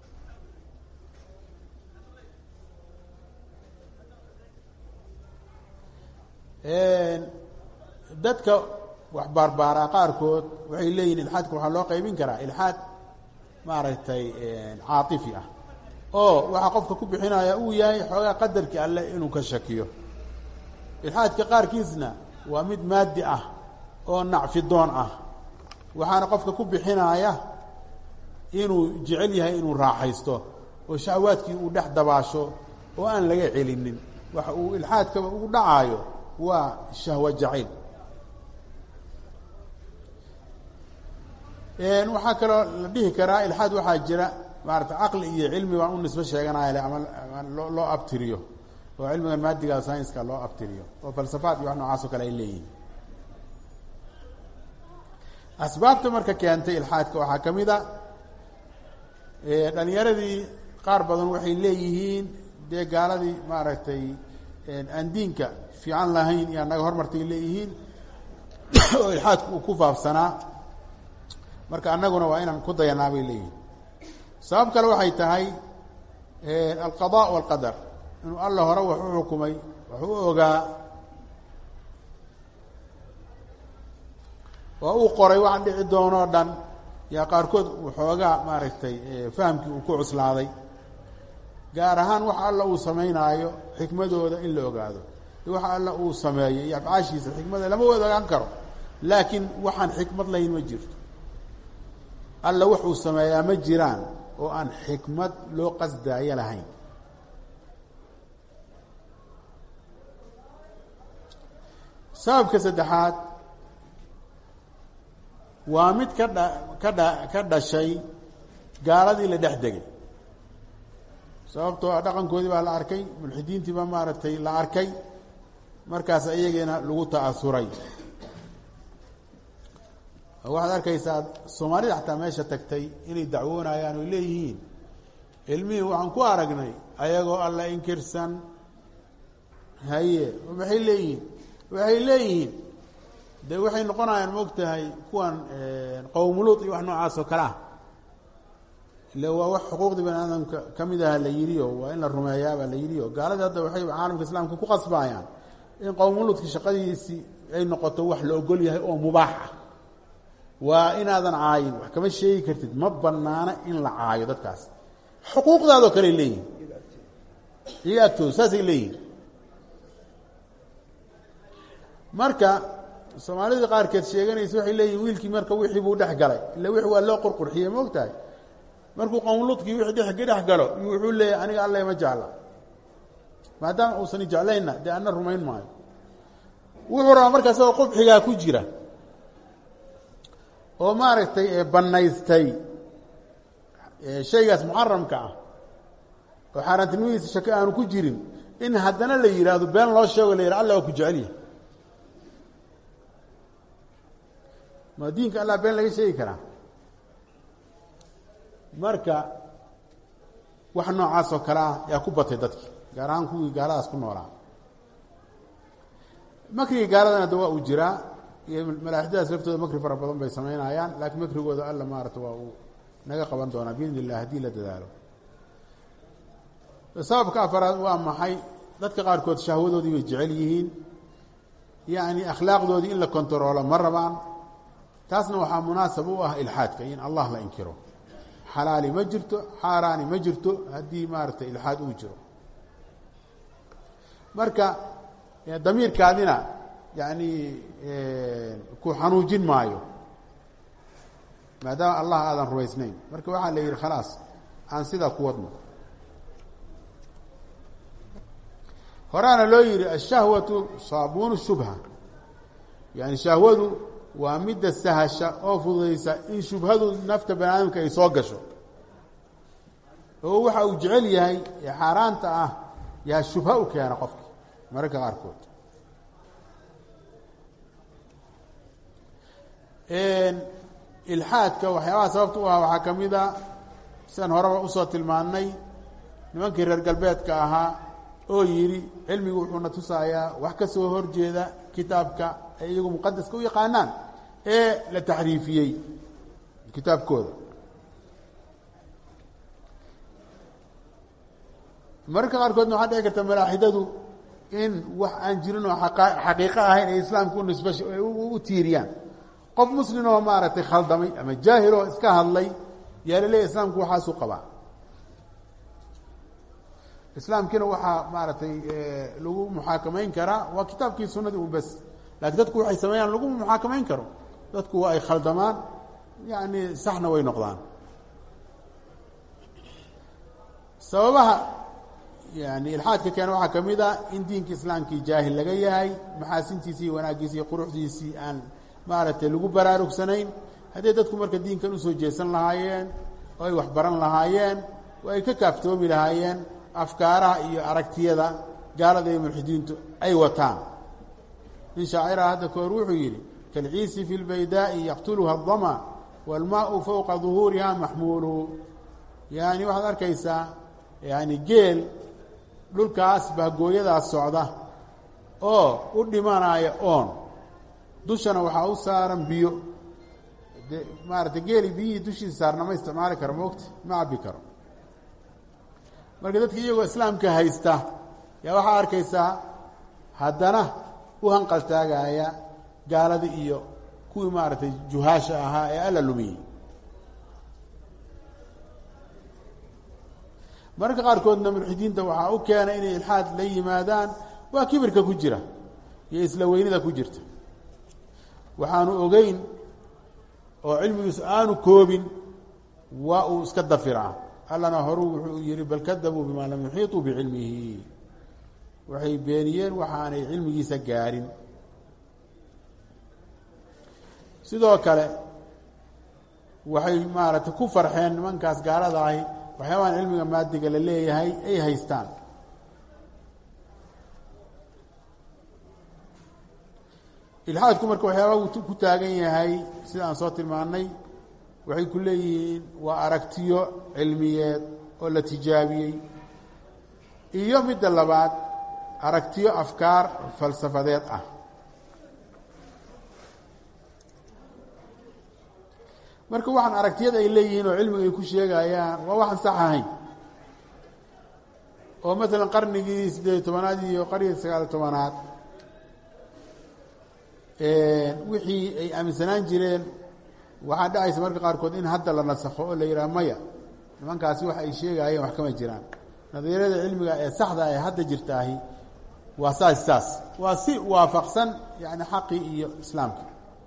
dadka wax baarbaaraa qaarkood waxay leeyihin ilxaadka waxaa loo qaybin karaa ilxaad maaragtay caatifi ah oo waxaa qofka ku bixinaya uu yahay xoogaa qadarkii alleh inuu ka shakiyo ilxaadka qaarkiisna waa mid maadi ah oo nacfidoon ah waxaana qofka ku bixinaya inuu jecel yahay inuu raaxaysto oo shahwaadkii uu dhex dabaasho oo aan laga celinin waxa uu ilxaadkaba ugu dhacaayo waa shahwo jacayl waxaa kaloo la dhihi karaa ilxaad waxaa jira maarata caqli iyo cilmi baan u nisbo sheeganaya le ama ama loo loo abtiriyo oo cilmigan maadiga scienska loo abtiriyo oo falsafaad iyo wax noocaas oo kale ay leeyihiin asbaabta marka keentay ilxaadka waxaa ka mid a dhalinyaradii qaar badan waxay leeyihiin dee gaaladii maaragtay aan diinka fiican lahayn iyo anaga hormartay leeyihiin oo ilxaadku uu ku faafsanaa marka annaguna waa inaan ku dayanaa bay leeyihiin sabab kale waxay tahay alqada walqadar inuu alla hore wax u xukumay wax u ogaa oo uu qoray wax dhici doonoo dhan yaa qaarkood waxoogaa maaragtay fahamkii uu ku cuslaaday gaar ahaan waxa alla uu samaynaayo xikmadooda in la ogaado waxa alla uu sameeyo iyo afcaashiisa xikmada lama wada ogaan karo laakiin waxaan xikmad lahayn ma jirto alla wuxuu sameeyaa ma jiraan oo aan xikmad loo qasdaayo lahayn sababka saddexaad waa mid ka dha ka dha ka dhashay gaaladii la dhex degay sababtoo ah dhaqankoodii baa la arkay mulxidiintii baa maaragtay la arkay markaas iyagiina lagu ta'asuray waxaad arkaysaa soomaalida xataa meesha tagtay inay dacwoonayaan oy leeyihiin ilmihii waxaan ku aragnay ayagoo alla inkirsan haye maxay leeyihiin waxay leeyihiin de waxay noqonayaan maogtahay kuwan qowmuluud iyo wax noocaas oo kale ah ile waa wax xuquuqdii bani aadamka ka mid aha la yidhiyo waa in la rumeeyaabaa la yidhiyo gaaladii hadda waxay caalamka islaamka ku qasbayaan in qowmuluudki shaqadiisii ay noqoto wax la ogol yahay oo mubaax ah waa inaadan caayin wax kama sheegi kartid ma banaana in la caayo dadkaas xuquuqdaadoo kale leeyihin iyaga agtooda saasay leeyihin marka soomaalida qaarkeed sheeganaysa waxay leeyihin wiilkii marka wixii buu dhex galay illa wixi waa loo qurqurxiyey ma ogtahay markuu qowmuluudkii wixii dhex dhex galo wuxuu leeyahy aniga alla ma jecla maadaama uusan jeclaynna dee ana rumayn maayo wuxuu rabaa markaa isagoo qubxigaa ku jira oo maaragtay banaystay shaygaas muxaramka ah oo xaaraantinimadiisa shake aanu ku jirin in haddana la yidhaahdo been loo sheego la yidhah alla waa ku jecelyahay ma diinka allah been laga sheegi karaa marka wax noocaas oo kale ah yaa ku batay dadki gaar ahaan kuwii gaaladaas ku noolaa makrigii gaaladana da waa uu jiraa iyo malaaxidadaas laftooda makri fara badan bay samaynayaan laakiin makrigooda alla maarata waa uu naga qaban doonaa biidn illah haddii la dadaalo sababka afaraad waa maxay dadka qaarkood shahwadoodii bay jecel yihiin yacni akhlaaqdoodii in la kontaroolo ma rabaan taasna waxaa munaasab u ah ilxaadka in allah la inkiro xalaali ma jirto xaaraani ma jirto haddii maaragtay ilxaad uu jiro marka damiirkaadina yani ku xanuujin maayo maadaama allah aadan rumaysnayn marka waxaa la yidhi khalaas aan sidaa ku wadno horaana loo yihi ashahwatu saabuunu shubha yani shahwadu waa midda sahasha oo fududaysa in shubhadu nafta bani aadamka ay soo gasho oo waxa uu jecel yahay ee xaaraanta ah yaa shubha u keena qofki mararka qaarkood ilxaadka waxyaabaha sababta u ah waxaa ka mid a sidan horeba usoo tilmaannay nimankii reer galbeedka ahaa oo yidhi cilmigu wuxuuna tusayaa wax ka soo horjeeda kitaabka ay iyagu muqadaska u yaqaanaan ee la taxriifiyey kitaabkooda mararka qaarkoodna waxaa dhici karta malaaxidadu in wax aan jirin oo xaqiiqo ahayn ay islaamka u nisba u tiiriyaan qof muslim oo maaragtay khaldamay ama jaahil oo iska hadlay yaa la leeyahy islaamku waxaasuu qabaa islaamkiina waxaa maaragtay lagu muxaakamayn karaa waa kitaabkii sunadii un bes laakiin dadku waxay sameeyaan laguma muxaakamayn karo dadku waa ay khaldamaan yani saxna way noqdaan sababaha yani ilxaadka keena waxaa kamid a in diinka islaamkii jaahil laga yahay maxaasintiisii iyo wanaaggiisi iyo quruxdiisii aan maaragtay lagu baraarugsanayn hadday dadku marka diinkan usoo jeesan lahaayeen oo ay wax baran lahaayeen oo ay ka kaaftoomi lahaayeen afkaaraha iyo aragtiyada gaalada iyo mulxidiintu ay wataan nin shaaciraha hadda ka hor wuxuu yidhi kalciisi fi lbaydaa'i yaqtuluha adama waalmaau fowqa duhuuriha maxmuulu yaani waxaad arkaysaa yani geel dhulkaas bahgooyadaas socda oo u dhimanaya oon dushana waxaa u saaran biyo de maarata geeli biyihii dushiisa saarna ma isticmaali karo moogta ma cabbi karo marka dadka iyagoo islaamka haysta yaa waxaa arkaysaa haddana u hanqaltaagaya gaalada iyo kuwii maaragtay juhaasha ahaa ee alla lumiyey mararka qaarkoodna mulxidiinta waxaa u keenay inay ilxaad la yimaadaan waa kibirka ku jira iyo isla weynida ku jirta waxaanu ogeyn oo cilmigiisu aanu koobin waa uu iska dafiraa allana horuu wuxuu yihi bal kadabuu bimaa lam yuxiiطuu bicilmihi waxay beeniyeen waxaanay cilmigiisa gaarin sidoo kale waxay maaragtay ku farxeen nimankaas gaalada ahi waxyaabahan cilmiga maadiga la leeyahay ay haystaan ilxaadku marka waxyaaba ku taagan yahay sida aan soo tilmaanay waxay ku leeyihiin waa aragtiyo cilmiyeed oo la tijaabiyey iyo midda labaad aragtiyo afkaar falsafadeed ah marka waxaan aragtiyada ay leeyihiin oo cilmiga ay ku sheegayaan waa waxaan sax ahayn oo maalan qarnigii siddeed iyo tobanaad iyo qarnigii sagaal iyo tobanaad wixii ay aaminsanaan jireen waxaa dhacaysa marka qaarkood in hadda la nasakho oo la yidhaha maya nimankaasi wax ay sheegaayeen wax kama jiraan nadiirada cilmiga ee saxda ee hadda jirtaahi waa saas saas waa si waafaqsan yani xaqii iyo islaamkii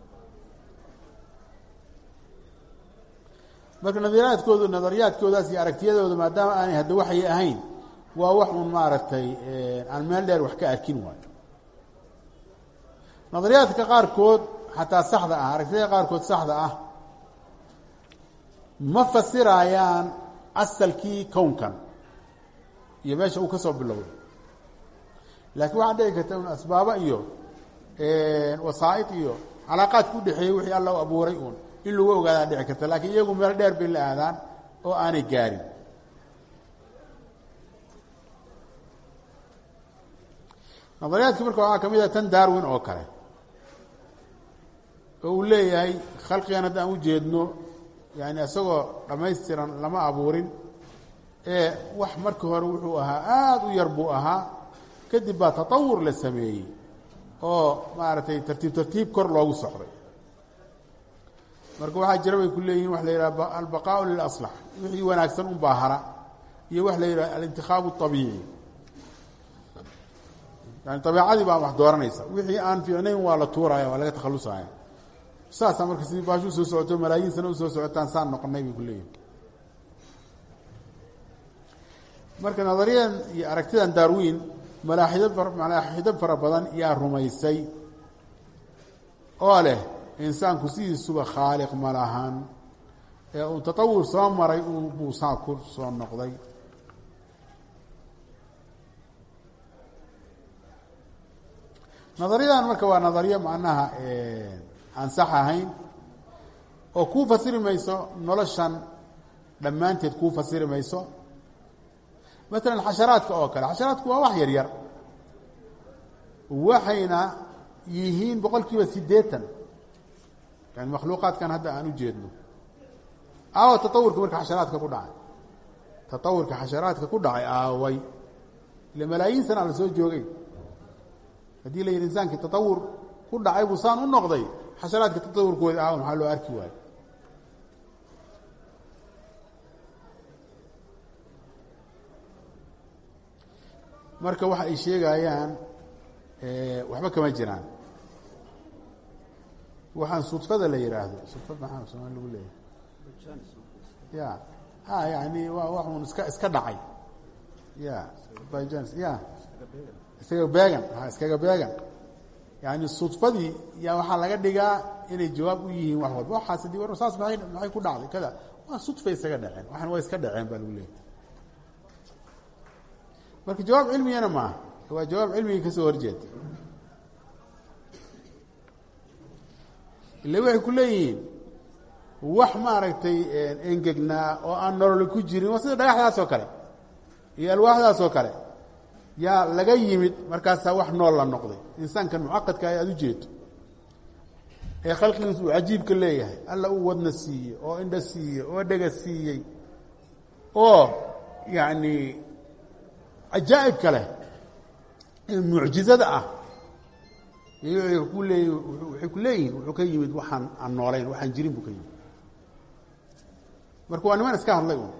marka nadiraadkoodu nadariyaadkoodaas iyo aragtiyadooda maadaama aanay hadda waxay ahayn waa wax un maaragtay aan meel dheer wax ka arkin waayo nadariyaadka qaarkood xataa saxda ah aragtiyada qaarkood saxda ah ma fasirayaan asalkii kownkan iyo meesha uu ka soo bilowday laakiin waxaa dhici karta un asbaabo iyo wasaa'id iyo calaaqaadka udhexeeyey wixii alla u abuuray uun in lagu ogaadaa dhici karta laakiin iyagu meel dheer bay la aadaan oo aanay gaarin nadariyaadki marka waxaa ka mid ah tan darwin oo kale oo uu leeyahay khalqigan hadda aan ujeedno yani isagoo dhammaystiran lama abuurin ee wax markii hore wuxuu ahaa aada u yar buu ahaa kadib baa tatawur la sameeyey oo maaragtay tartiib tartiib kor loogu socday marka waxaa jira bay ku leeyihin wax la yidhaha albaqaau lilaslax wixii wanaagsan un baa hara iyo wax la yidhaha alintikhaabu abiici yani dabeicadii baa wax dooranaysa wixii aan fiicnayn waa la tuuraya waa laga takhalusaya saasaa marka sidii baashu usoo socoto malaayiin sana usoo socotaan saan noqonay bay ku leeyihin marka nadariyadan iyo aragtidan darwin malaaxido malaaxido fara badan yaa rumaysay oo leh insaanku sidiisuba khaaliq ma lahan ee uu tatawur soo maray uu buusaa ku soo noqday nadariyadan marka waa nadariyo macnaha aan sax ahayn oo kuu fasiri mayso noloshan dhammaanteed kuu fasiri mayso maalan xasharaadka oo kale xasharaadku waa wax yar yar waxayna yihiin boqol kiiba siddeetan yani makhluuqaadkan hadda aan u jeedno aawa tatawurka marka xasharaadka ku dhacay tatawurka xasharaadka ku dhacay aaway ile malaayiin sana la soo joogay haddii la yidhi insaankii tatawur ku dhacay buu saan u noqday xasharaadka tatawurkooda aawa maxaa loo arki waayo marka waxa ay sheegayaan waxba kama jiraan waxaan sudfada la yidhaahdo sudfad maxaa somaali lagu leeyahay ya ha yani waa wax un iska iska dhacay ya byjans ya iskaga beegan ha iskaga beegan yani sudfadii yaa waxaa laga dhigaa inay jawaab u yihiin wax walba waxaas dii war saas maay maxay ku dhacday kada waa sudfay isaga dhaceen waxaan waa iska dhaceen baa lagu leeyahy marka jawaab cilmigana maaha waa jawaab cilmigii kasoo horjeeda ille waxay ku leeyihiin wax maaragtay engegnaa oo aan nololi ku jirin waa sida dhagaxdaas oo kale iyo alwaaxdaas oo kale yaa laga yimid markaasaa wax nool la noqday insaankan mucaqadka ay aada u jeedo ee khalqigiisu uu cajiibka leeyahay alla uu wadna siiyey oo indha siiyey oo dhega siiyey oo yacni cajaa'ibka leh ee mucjizada ah ku leey waxay ku leeyihin wuxuu ka yimid waxaan aan noolayn waxaan jirin buu ka yimid marka waa niman iska hadlay un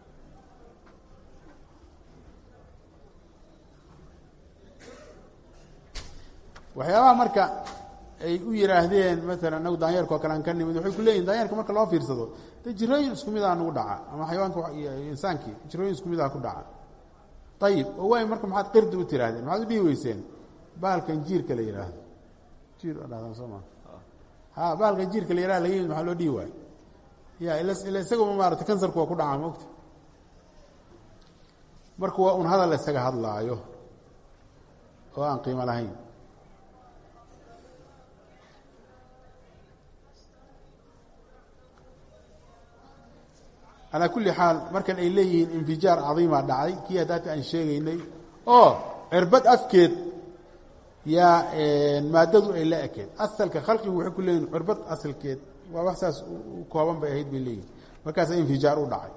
waxyaabaha marka ay u yihaahdeen maala anagu daanyeerka oo kale aan ka nimid waxay ku leeyihin daanyeerka marka loo fiirsado de jirooyin isku mid ah nagu dhaca ama xayawaanka iyo insaankii jirooyin isku mid ah ku dhaca ayib oo waay marka maxaad qirdi u tihaahdeen maxaad u dhihi weyseen bahalkan jiirka la yidhaahdo jiir dhahdaa soo maa ha bahalkan jiirka la yihahdo laga yimid maxaa loo dhihi waayo ya ila ila isagaba maarata kansarku waa ku dhacaa maogta marka waa un hadal isaga hadlaayo oo aan qiimo lahayn calaa kulli xaal markan ay leeyihiin infijaar cadiima dhacay kii haddaata aan sheegaynay oo cirbad afkeed yaa maadadu ay la ekeed asalka khalqigu waxay ku leeyihin cirbad asalkeed waa wax saas u kooban bay ahayd bay leeyihin markaasa infijaar u dhacay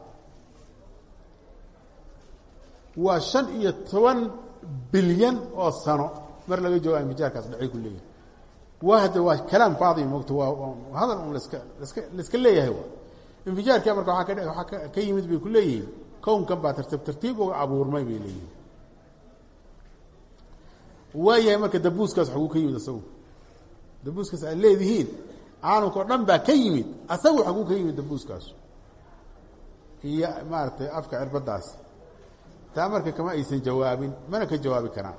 waa shan iyo toban bilyan oo sano mar laga jooga infijaarkaas dhacay ku leeyihin waa hadda waa kalaam faadi mogta waa hadal un laska laska laiska leeyahay infijaarka marka waaa ka waaa ka yimid bay ku leeyihiin kownkan baa tartiib tartiib uga abuurmay bay leeyihiin waayahay marka dabuuskaas xaguu ka yimid asagu dabuuskaas aad leedihiin caalamka oo dhan baa ka yimid asagu xaguu ka yimid dabuuskaas iyo maaragtay afka cirbadaas taa marka kama aysan jawaabin mana ka jawaabi karaan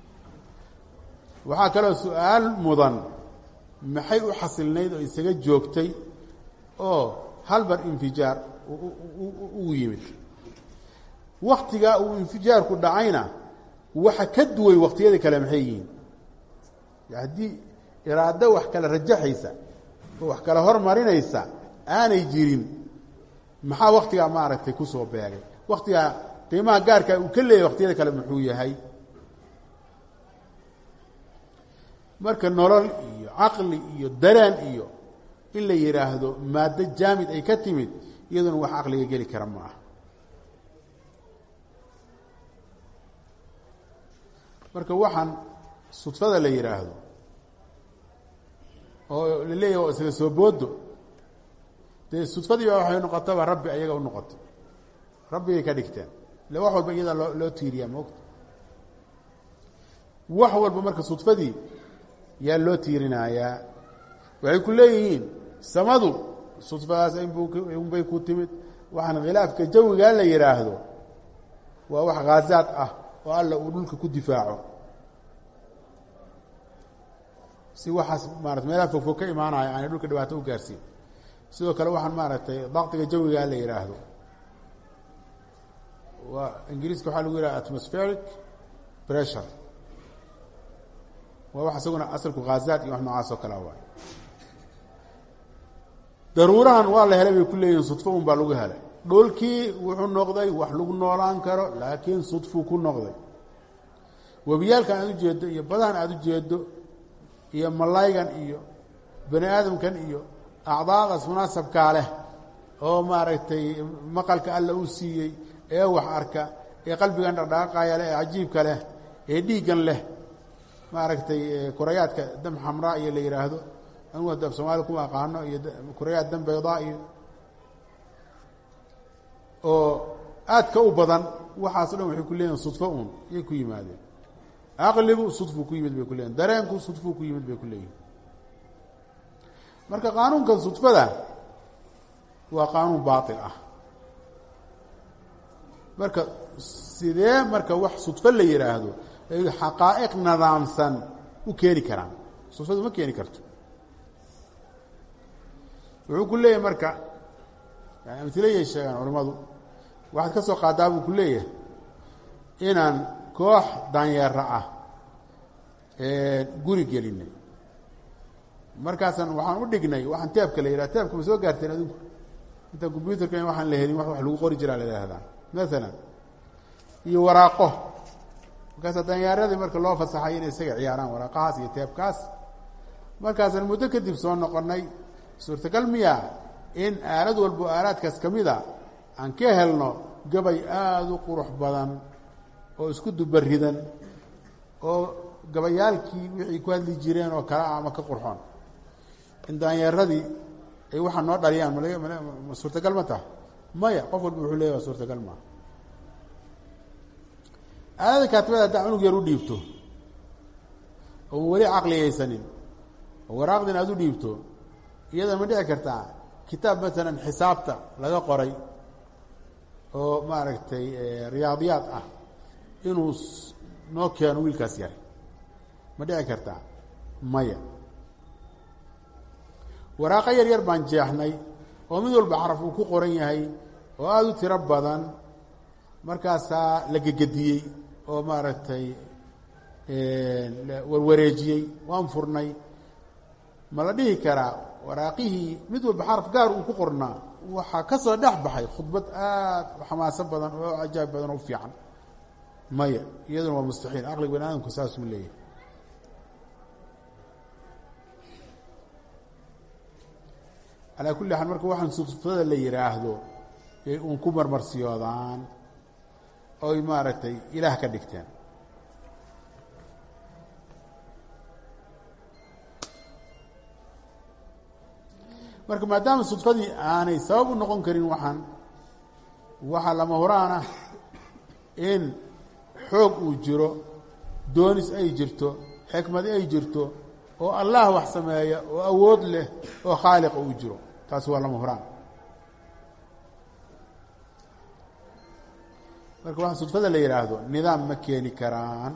waxaa kaloo su-aal mudan maxay u xasilnayd oo isaga joogtay oo halbar infijaar uu yimid waktigaa uu infijaarku dhacayna waxa ka duway waktiyada kale maxay yihiin haddii iraado wax kala rajaxaysa oo wax kala hormarinaysa aanay jirin maxaa waktigaa maaragtay kusoo beegay waktigaa qiimaha gaarka uu ka leeyahy waktiyada kale muxuu yahay marka nolol iyo caqli iyo daraan iyo in la yidhaahdo maaddo jaamid ay ka timid iyaduna wax caqliga geli kara ma aha marka waxaan sudfada la yidhaahdo oo la leeyahy waa isaga soo boodo dee sudfadii baa waxay noqotaba rabbi ayaga u noqotay rabbigay ka dhigteen ile wax walba iyadaa loo loo tiiriyaa moogta wax walba marka sudfadii yaa loo tiirinayaa waxay ku leeyihiin samadu sudfadaas inbay ku timid waxaan khilaafka jawigaa la yidhaahdo waa wax khaazaad ah oo alla uu dhulka ku difaaco si waxaas maarata meelaha fogfog ka imaanaya aanay dhulka dhibaato u gaarsiin sidoo kale waxaan maaragtay daktiga jawigaa la yidhaahdo waa ingiriiska waxaa lagu yidhaha atmospheric pressure waa wax isaguna asalku khaazaad iyo wax noocaas oo kalea waay daruurahan waa la helay bay ku leeyihin sudfo un baa lagu helay dhoolkii wuxuu noqday wax lagu noolaan karo laakiin sudfuu ku noqday webiyaalkan aad ujeeddo iyo badahan aada ujeeddo iyo malaygan iyo bani aadamkan iyo acdaadaas munaasabkaa leh oo maaragtay maqalka alla uu siiyey ee wax arka ee qalbigan dhaqdhaqaaqaya leh ee cajiibka leh ee dhiiggan leh maaragtay kurayaadka dam xamraa iyo la yidhaahdo anugu hadda af soomaaliya kuma aqaano iyo kurayaad dam baydaa iyo oo aadka u badan waxaaso dhan waxay ku leeyihin sudfo uun yay ku yimaadeen caqligu sudfuu ku yimid bay ku leeyihin dareenku sudfuu ku yimid bay ku leeyihin marka qaanuunkan sudfada waa qaanuun baatil ah marka sidee marka wax sudfo la yidhaahdo ay xaqaa'iq nidaamsan u keeni karaan sudfadu ma keeni karto wuxuu ku leeyahay marka yani amhilayay sheegaan culimmadu waxaad ka soo qaadaa buu ku leeyahay inaan koox daanyeera ah guri gelinay markaasaan waxaan u dhignay waxaan teebka la yidhaha teebka ma soo gaarteen adinku inta combyuterka in waxaan la helin wax wax lagu qori jiraa la yidhaahdaa maalan iyo waraaqo markaasa danyaaradii marka loo fasaxay inay isaga ciyaaraan waraaqahaas iyo teebkaas markaasaan muddo kadib soo noqonay suurtagal miya in aalad walbo aalaadkaas ka mida aan ka helno gabay aada u qurux badan oo isku dubaridan oo gabayaalkii wixii ku hadli jireen oo kale ah ama ka qurxoon in daanyeeradii ay waxaa noo dhaliyaan mal ma suurtagal ma taha maya qof walba wuxuu leeya waa suurtagal maa aalada kaatibada haddaa cunug yar u dhiibto oon weli caqligaysanin oo waraaqdin aada u dhiibto iyada ma dhici kartaa kitaab maalan xisaabta laga qoray oo maaragtay riyaadiyaad ah inuu noo keeno wiilkaas yar ma dhici kartaa maya waraaqo yar yar baan jeexnay oo mid walba xaraf uu ku qoran yahay oo aada u tiro badan markaasaa la gegediyey oo maaragtay warwareejiyey waan furnay ma la dhihi karaa waraaqihii mid walba xaraf gaar uu ku qornaa waxaa ka soo dhex baxay khudbad aada u xamaaso badan oo cajaab badan oo u fiican maya iyaduna waa mustaxiil aqliga bani aadamku saasuu leeyahay calaa kulli xaal marka waxaan sufsada la yidhaahdo yay uun ku marmarsiyoodaan oy maaragtay ilaah ka dhigteen marka maadaama sudfadii aanay sabab u noqon karin waxaan waxaa lama huraan ah in xoog uu jiro doonis ay jirto xikmad ay jirto oo allah wax sameeya oo awood leh oo khaaliqa uu jiro taasi waa lama huraan marka waxaa sudfada la yidhaahdo nidaam ma keeni karaan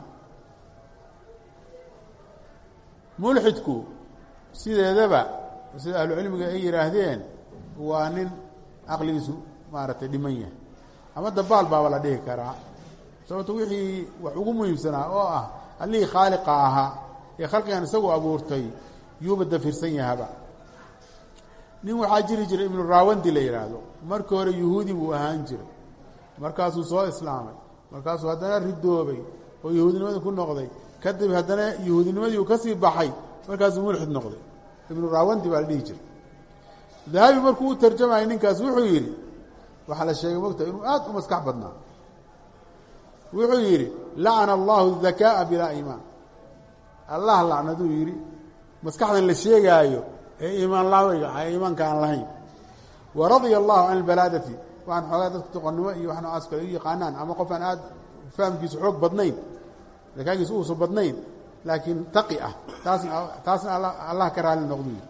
mulxidku sideedaba sida ahlucilmiga ay yidhaahdeen waa nin caqligiisu maaragtay dhiman yahay ama dabaal baaba la dhihi karaa sababto wixii wax ugu muhiimsanaa oo ah allihii khaaliqa ahaa ee khalqigan isagu abuurtay yuuba dafirsan yahaba nin waxaa jiri jiray ibnu raawandi la yidhaahdo markii hore yuhuudi buu ahaan jiray markaasuu soo islaamay markaasuu haddana ridoobay oo yahuudinimadii ku noqday kadib haddana yahuudinimadii uu ka sii baxay markaasuu mulxid noqday ibnu raawandi baa la dhihi jiray dahabi markuu u tarjamayay ninkaas wuxuu yidhi waxaa la sheegay mogta inuu aad u maskax badnaa wuxuu yidhi lacana allahu dakaa'a bilaa iimaan allah lacnaduu yidhi maskaxdan la sheegaayo ee iimaan laweyga ee iimaanka aan lahayn wa radia allahu can albalaadati waxaan xoogaa dadka doqonnimo iyo wax noocaas kale u yaqaanaan ama qof aan aada fahamkiisu xoog badnayn zakaagiisu uusan badnayn laakiin taqi ah taasna taasna alla allah ka raali noqdu yidhi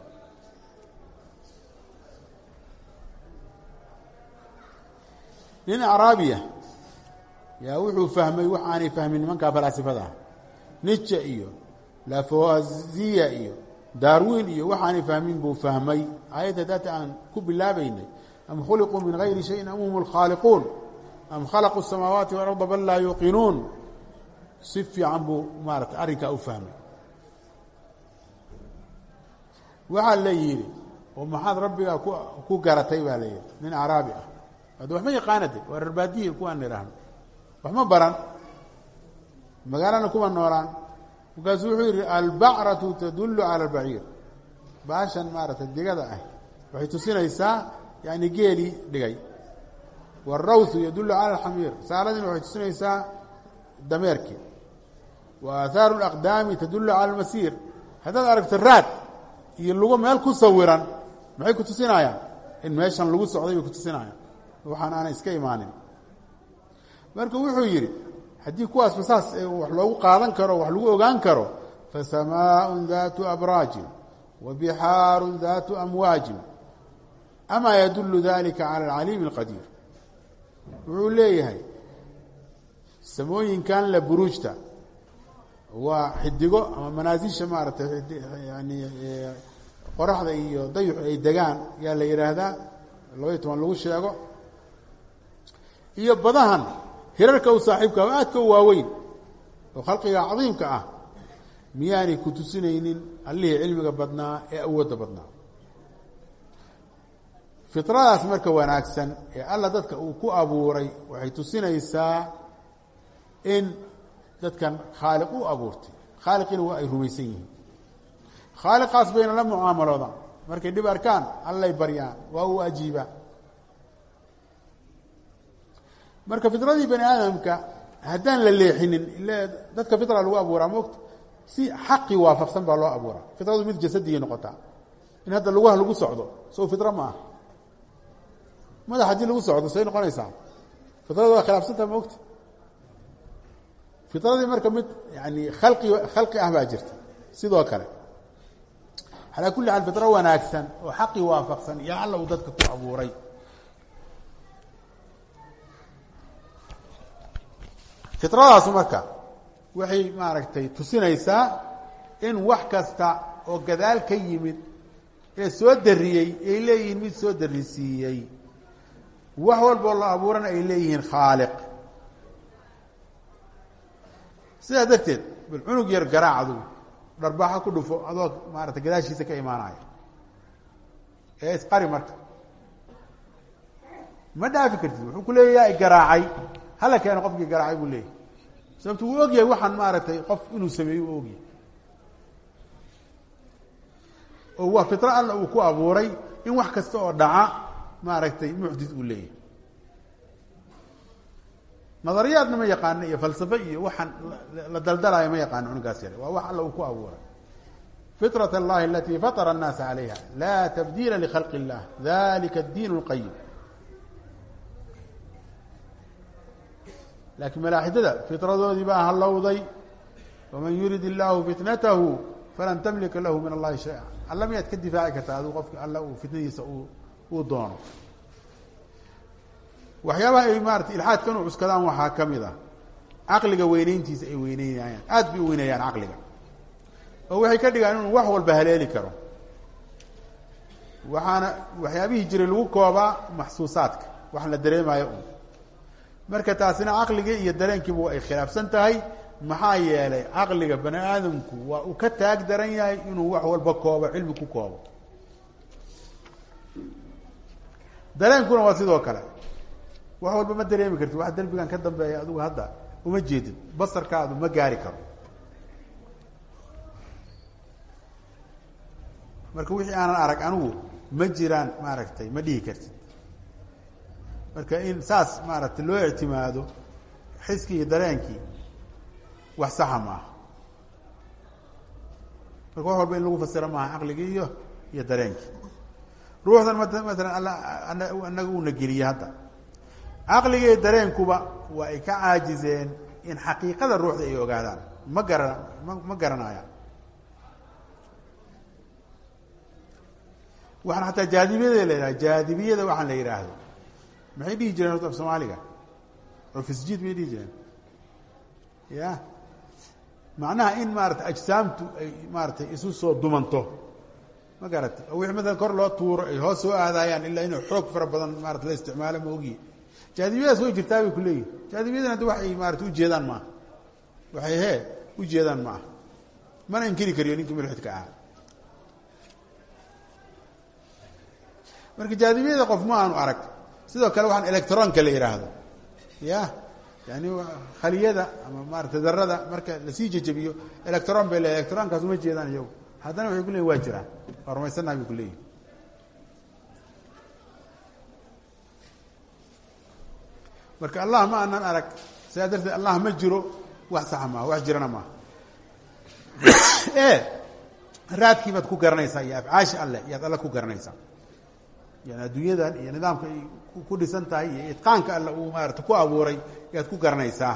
nin acraabiya yaa wuxuu fahmay wax aanay fahmin nimankaa falaasifada ah nije iyo lafoziya iyo darwin iyo waxaanay fahmin buu fahmay aayadda daata aan ku bilaabaynay am khuliquu min gayri shayin am hum lkhaaliquun am khalaquu الsamaawaati walarda bal laa yuuqinuun si fiican buu maarata arrinkaa u fahmay waxaa la yidhi oo maxaad rabbigaa ku ku garatay baa la yidhi nin acraabi ah hadda waxma yaqaanade waa rarbaadiyi kuwaan idhaahno waxma baran magaalana kuma noolaan markaasuu wuxuu yidhi albacratu tadullu cala albaciir baashan maaragtay digada ah waxay tusinaysaa yani geelii dhigay wاrawhu yadullu cala alxamiir saaladina waxay tusinaysaa dameerkii wa aahaaru اlaqdaami tadullu cala almasiir haddaad aragto raad iyo lugo meel ku sawiran maxay ku tusinayaan in meeshan lagu socday bay ku tusinayaan waxaan aanay iska imaanin marka wuxuu yidhi haddii kuwaasba saas wax loogu qaadan karo wax lagu ogaan karo fasamaaء daatu abraajin wa bixaaru daatu amwaajin amaa yadulu dalika cala alcaliimi اlqadiir wuxuu leeyahay samooyinkan la buruujta waa xidigo ama manaasisha maaragtay yani qoraxda iyo dayuxu ay degaan yaa la yidhaahdaa labaiyo toban lagu sheego iyo badahan hirarka u saaxiibka oo aadka u waaweyn oo khalqiga cadiimka ah miyaanay ku tusinaynin allihii cilmiga badnaa ee awoodda badnaa fitradaas marka wanaagsan ee alla dadka uu ku abuuray waxay tusinaysaa in dadkan khaaliq u abuurtay khaaliqiina waa ay rumaysan yihiin khaaliqaas bayna la mucaamaloodaan markay dhib arkaan allay baryaan waa uu ajiibaa marka fitradii bani aadamka haddaan la leexinin ile dadka fitra lagu abuuraa moogta si xaqii waafaqsan baa loo abuuraa fitradu mid jasadiyay noqotaa in hadda lugaha lagu socdo sow fitra ma ah madax haddii lagu socdo say noqonaysaa fitrada waa khilaafsantaa moogta fitradii marka mid yani khalqi khalqi ah baa jirta sidoo kale calaa kulli xaal fitro wanaagsan oo xaqii waafaqsan iyo alla uu dadka ku abuuray fitradaasu marka waxay maaragtay tusinaysaa in wax kasta oo gadaal ka yimid ee soo dariyey ay leeyihiin mid soo darisiiyey wax walboo la abuurana ay leeyihiin khaaliq sidaa darteed bal cunug yar garaac adugu dharbaaxo ku dhufo adoo maarata gadaashiisa ka imaanaya ee isqari marka ma dhaafi kartid wuxuu ku leeyahay garaacay hala keeno qofkii garaacay buu leeyahay sababtu wuu ogyahay waxaan maaragtay qof inuu sameeyo u ogyahay oo waa fitro alla uu ku abuuray in wax kasta oo dhaca maaragtay muxdis uu leeyahay nadariyaadna ma yaqaano iyo falsafo iyo waxaan la daldalaayo ma yaqaano cunugaas yare waa wax alla uu ku abuuray fitrat allahi alati fatara annaasa calayha laa tabdiila likhalqi illah dalika addiin اlqayim laakiin malaaxidada fitradoodii baa hallowday waman yurid illahu fitnatahu falan tamlika lahu min allahi shaya alla miyaad ka difaaci kartaa aduu qofki alla uu fitnadiisa uu uu doono waxyaabaha ay maarata ilxaadka inu cuskadaan waxaa ka mid ah caqliga weyneyntiisa ay weyneynayaan aada bay u weyneeyaan caqliga oo waxay ka dhigaan inuu wax walba haleeli karo waxaana waxyaabihii jiray lagu koobaa maxsuusaadka wax la dareemayo un marka taasina caqligii iyo dareenkiiba ay khilaafsan tahay maxaa yeelay caqliga bani aadamku waa uu ka taag daran yahay inuu wax walba koobo cilmi ku koobo dareenkuna waa sidoo kale wax walba ma dareemi kartid wax derbigan ka dambeeya adigu hadda uma jeedid basarkaadu ma gaari karo marka wixii aanan arag anigu ma jiraan maaragtay ma dhihi kartid marka in saas maaragtay loo ictimaado xiskii iyo dareenkii wax saxa maaha marka wax walba in lagu fasiro maaha caqligii iyo iyo dareenkii ruuxdan mat matalan alla anaga uuna geliye hadda caqliga iyo dareenkuba waa ay ka caajizeen in xaqiiqada ruuxda ay ogaadaan ma garan ma ma garanayaan waxaan xataa jaadibiyada la yidhaha jaadibiyada waxaan la yidhaahdo maxay dhihi jireen horta af soomaaliga ofisjid may dhihi jireen ya macnaha in maarata ajsaamtu ay maaratay isu soo dumanto ma garatay oo wixii maalan kor loo tuuro ay hoos soo aadayaan ilaa inuu xoog fara badan maarata la isticmaalo ma ogiye jaadibiyadaas way jirtaa bay ku leeyihin jaadibiyadan hadda waxay maarata ujeedaan maaha waxay hee ujeedaan maaha mana inkiri kariyo ninkii mulxidka ahaa marka jaadibiyada qof ma aanu arag sidoo kale waxaan electronka la yidhaahdo ya yani khaliyada ama maarata darada marka lasii jejebiyo electron bay leeyahy electronkaas uma jeedaan iyagu haddana waxay ku leeyihin waa jiraan waa rumaysannaha bay ku leeyihin marka allah ma anan arag sidaa darteed allah ma jiro wax saxa maaha wax jirana maaha e raadkii baad ku garanaysaa iyo afcaashi alleh iyaad alle ku garanaysaa yani adduunyadan iyo nidaamka ay ku dhisan tahay iyo itqaanka alle uu maarata ku abuuray ayaad ku garanaysaa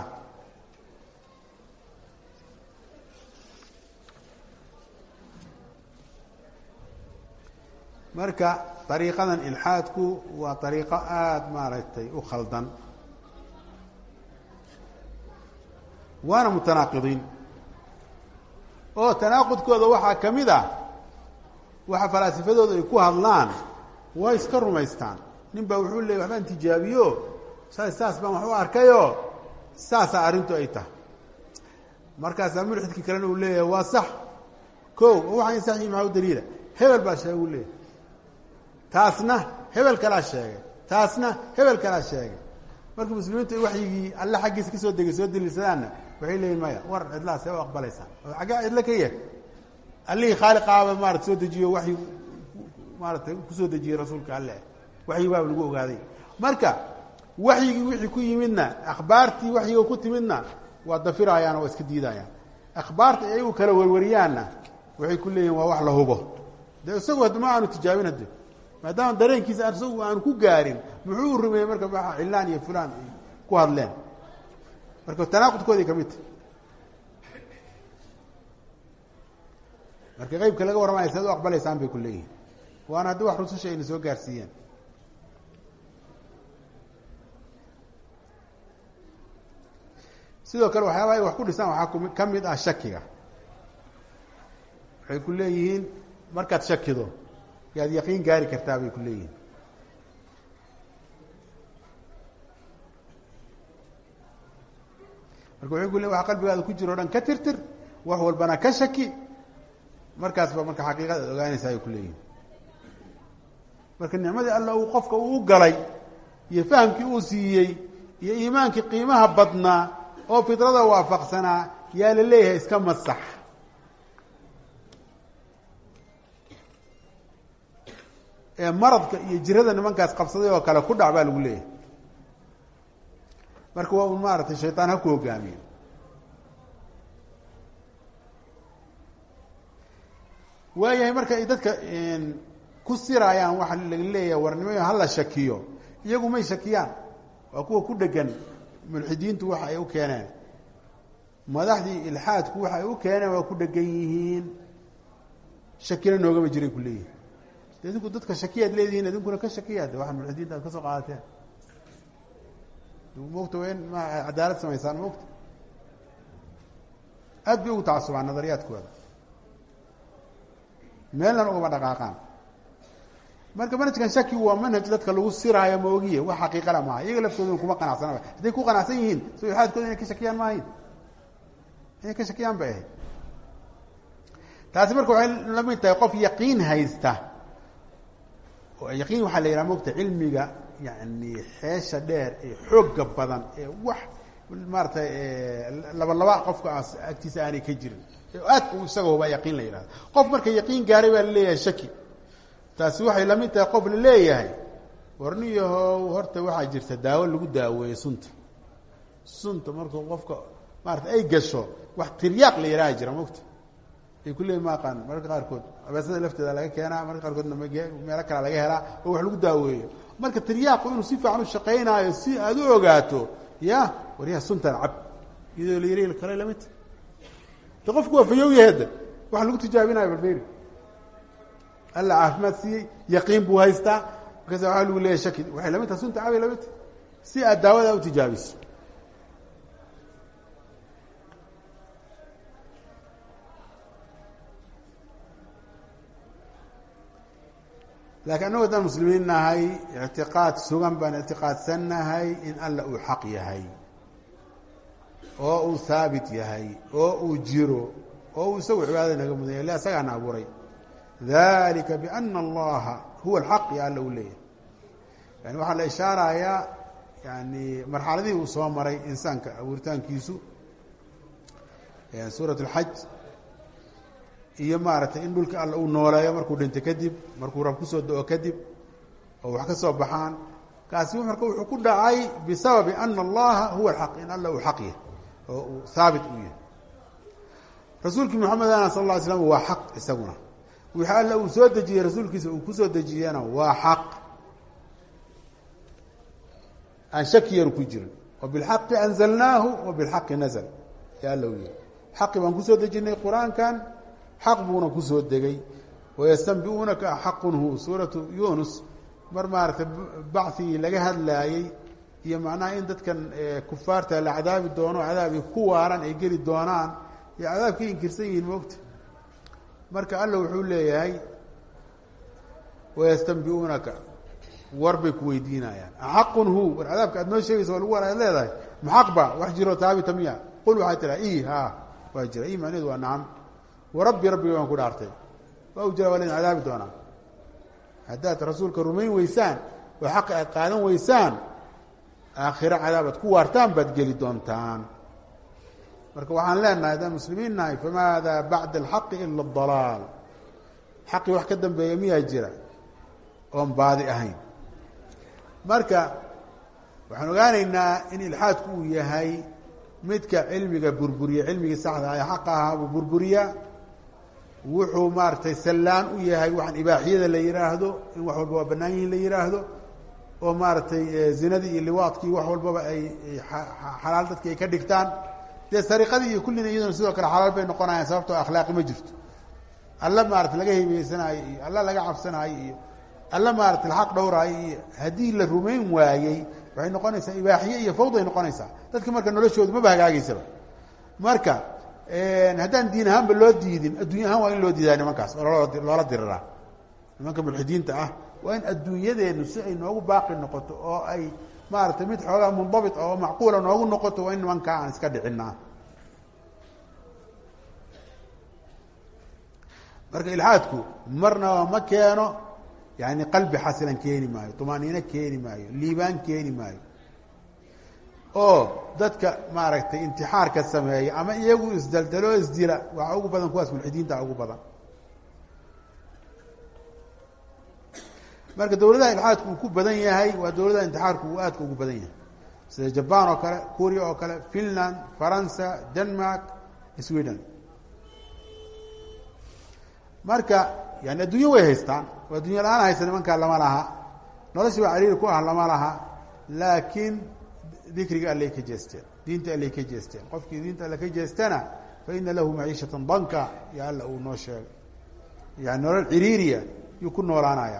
marka ariiqadan ilxaadku waa ariiqo aada maaragtay u khaldan waana mutanaaqidiin oo tanaaqudkooda waxaa ka mid ah waxa falaasifadooda ay ku hadlaan way iska rumaystaan nin baa wuxuu leeyay waxbaan tijaabiyo shalay saas baan wax u arkayoo saasaa arrintu ay tahay markaasaa mulxidkii kalena uu leeyahay waa sax ko waxaan sax yihi maxaa u daliila hebel baa sheegay uu leeyahay taasna hebel kalaa sheegay taasna hebel kalaa sheegay markii muslimiintu ay waxyigii alle xaggiisa kasoo degay soo daliilsadaanna waxay leeyihin maya war cidlaha see u aqbalaysaa oo xaggee cidlo ka yah allihii khaaliqaaba maarata soo dejiyo waxyi maaratay kusoo dejiyey rasuulka alle waxyi baaba lagu ogaaday marka waxyigii wixii ku yimidna akhbaartii waxyiga ku timidna waa dafirayaan oo waa iska diidayaan akhbaarta ayagu kala warwariyaanna waxay ku leeyihin waa wax la hubo de isagu hadda ma aanu tijaabin hadde maadaama dareenkiisa isagu aanu ku gaarin muxuu u rumeeyey marka maa cilaan iyo fulaan ay ku hadleen marka tanaaqudkoodii ka mid tahy marka qeybka laga warramaya sead u aqbalaysaan bay ku leeyihin waana haddi wax rususha ayna soo gaarsiiyeen sidoo kale waxyaaba ay wax ku dhisaan waxaa ku ka mid ah shakiga waxay ku leeyihiin markaad shakido yaad yaqiin gaari kartaa bay ku leeyihiin marka waxay ku leeyihin waxa qalbigaada ku jiro o dhan ka tirtir wax walbana ka shaki markaas ba marka xaqiiqada ad ogaanaysa ay ku leeyihin marka nicmadii alla uu qofka uu galay iyo fahamkii uu siiyey iyo iimaankii qiimaha badnaa oo fidrada waafaqsanaa yaa la leeyahay iska masax ee maradka iyo jirada nimankaas qabsaday oo kale ku dhac baa lagu leeyahay marka waa un maaragtay shaytaan ha ku hogaamiyo waayahay marka ay dadka ku siraayaan waxa laga leeyahay warnimayo hala shakiyo iyagu may shakiyaan waa kuwa ku dhegan mulxidiintu waxa ay u keeneen madaxdii ilxaadku waxa ay u keeneen waa ku dhegan yihiin shakina noogama jiray ku leeyihin de idinku dadka shakiyaad leedihiin idinkuna ka shakiyaad waxa mulxidiinta aad ka soo qaadateen mogta waa in ma cadaalad samaysaan mogta aad bay ugu tacasubaan nadariyaadkooda meelnan ugama dhaqaaqaan marka manhajkan shakigu waa manhaj dadka lagu siraayo maogiye wax xaqiiqala maaha iyaga laftooduna kuma qanacsanaba hadday ku qanacsan yihiin so ilxaadkooda inay ka shakiyaan maahayn inay ka shakiyaan bay ahayd taasi marka waxay la mid tahay qof yaqiin haysta oo yaqiin waxaa la yidhaha mogta cilmiga yani xeesha dheer ee xooga badan ee wax maaratay laba laba qofka agtiisa aanay ka jirin aad u isaga hubaa yaqiin la yidhahdo qof marka yaqiin gaaray baa laleeyahay shaki taasi waxay la mid tahay qof la leeyahay warniyahow horta waxaa jirta daawo lagu daaweeyo sunta sunta markuu qofka maarata ay gasho wax tiryaaq la yidhaha jira mogta ay ku leeyihin ma aqaan mararka qaarkood abeesada lafteeda laga keenaa mararka qaarkoodna meelo kale laga helaa oo wax lagu daaweeyo marka tiryaaqu inuu si fiican u shaqaynaayo si aad u ogaato ya waryaha suntan cab iyadoo la yari kale lamidta de qofku waa fayowyaheeda waxa lagu tijaabinayo barberi alla caafimaad siiyey yaqiin buu haystaa markaas waa lagu leeyahy shaki waxay lamid tahay sunta cabay lamid tahay si aad daawada u tijaabiso lakiin annagu haddaan muslimiin nahay ictiqaad sugan baan ictiqaadsan nahay in alla uu xaq yahay oo uu haabit yahay oo uu jiro oo uu isagu cibaadada naga mudanya le isagaana abuuray dalika biana allaha huwa alxaq ya alla uu leeyahay yani waxaa la ishaarayaa yani marxaladihii uu soo maray insaanka abuuritaankiisu suurat اlxaj iyo maaragtay in dhulka alla uu nooleeyo markuu dhinto kadib markuu rab kusoo do-o kadib oo wax ka soo baxaan kaasi marka wuxuu ku dhacay bisababi ana allaha huwa alxaq in alla uu xaq yahay oo uu haabit uu yahay rasuulkii moxamedana sal lla ly slam waa xaq isaguna wixii alla uu soo dejiyey rasuulkiisa uu kusoo dejiyena waa xaq aan shakiyan ku jirin wa bilxaqi anzalnaahu wa bilxaqi nazl ya alla u yihi xaqi baan kusoo dejinay qur-aankan xaq buuna kusoo degay wayastanbiuunaka xaqun hu suuratu yunus mar maaragtay bacigii laga hadlaayey iyo macnaha in dadkan kufaarta la cadaabi doono cadaabi ku waaran ay geli doonaan iyo cadaabkay inkirsan yihiin moogta marka alla wuxuu leeyahay wayastanbiuunaka war bay ku weydiinayaan axaqun hu war cadaabka aad noo sheegaysa waa lagu war aad leedahay maxaq ba wax jiro taabita miya qul waxaa tiraa i ha waa jira i macnaheedu waa nacam warabbi rabbiga waan ku dhaartay waa u jira waa laydin cadaabi doonaa haddaad rasuulka rumayn weysaan oo xaqa aad qaadan weysaan aakhiro cadaabaad ku waartaan baad geli doontaan marka waxaan leenahay haddaan muslimiin nahay famaada bacda alxaqi ila adalaal xaqii wax ka dambeeya miyaa jira oon baadi ahayn marka waxaan ogaanaynaa in ilxaadku uu yahay midka cilmiga burburiya cilmigii saxda ee xaqa ahaa buu burburiya wuxuu maaragtay sallaan u yahay waxaan ibaaxiyada la yihaahdo in wax walba waa bannaan yihin la yihaahdo oo maaragtay zinadii iyo liwaadkii wax walbaba ay xalaal dadki ay ka dhigtaan dee sariqadii iyo kullina iyaduna sidoo kale xalaal bay noqonayaan sababtoo akhlaaqi ma jirto alla maarata laga hebeysanayo iyo alla laga cabsanayo iyo alla maarata xaq dhowraayo iyo haddii la rumayn waayey waxay noqonaysaa ibaaxiye iyo fawday noqonaysaa dadki marka noloshoodu maba hagaagaysaba marka haddaan diin ahaanba loo diidin adduunya ahaan waa in loo diidaa nimankaas oo loola diriraa nimanka mulxidiinta ah waa in adduunyadeenu si ay noogu baaqi noqoto oo ay maaragtay mid xoogaa mundabit oo macquula noogu noqoto waa in nimankaa aan iska dhicinaa marka ilxaadku marnaba ma keeno yani qalbi xasilan keeni maayo tumaaniino keeni maayo liibaan keeni maayo oo dadka maaragtay intixaarka sameeya ama iyagu isdaldalo isdila waxaa ugu badan kuwaas mulxidiinta ugu badan marka dawladaha ilxaadku uu ku badan yahay waa dawladaha intixaarku uu aadka ugu badan yahay sida jaban oo kale kuuriya oo kale finland faransa denmark sweden marka yani adduunyo way haystaan oo addunya la-aan haysta nimankaa lama laha noloshii baa cariiri ku ah lama laha laakiin dikriga allay ka jeesteen diinta allay ka jeesteen qofkii diinta alle ka jeestana fa ina lahu maciishatan danka yo alla uu noo sheegay yani nolol ciriiriya yuu ku noolaanaya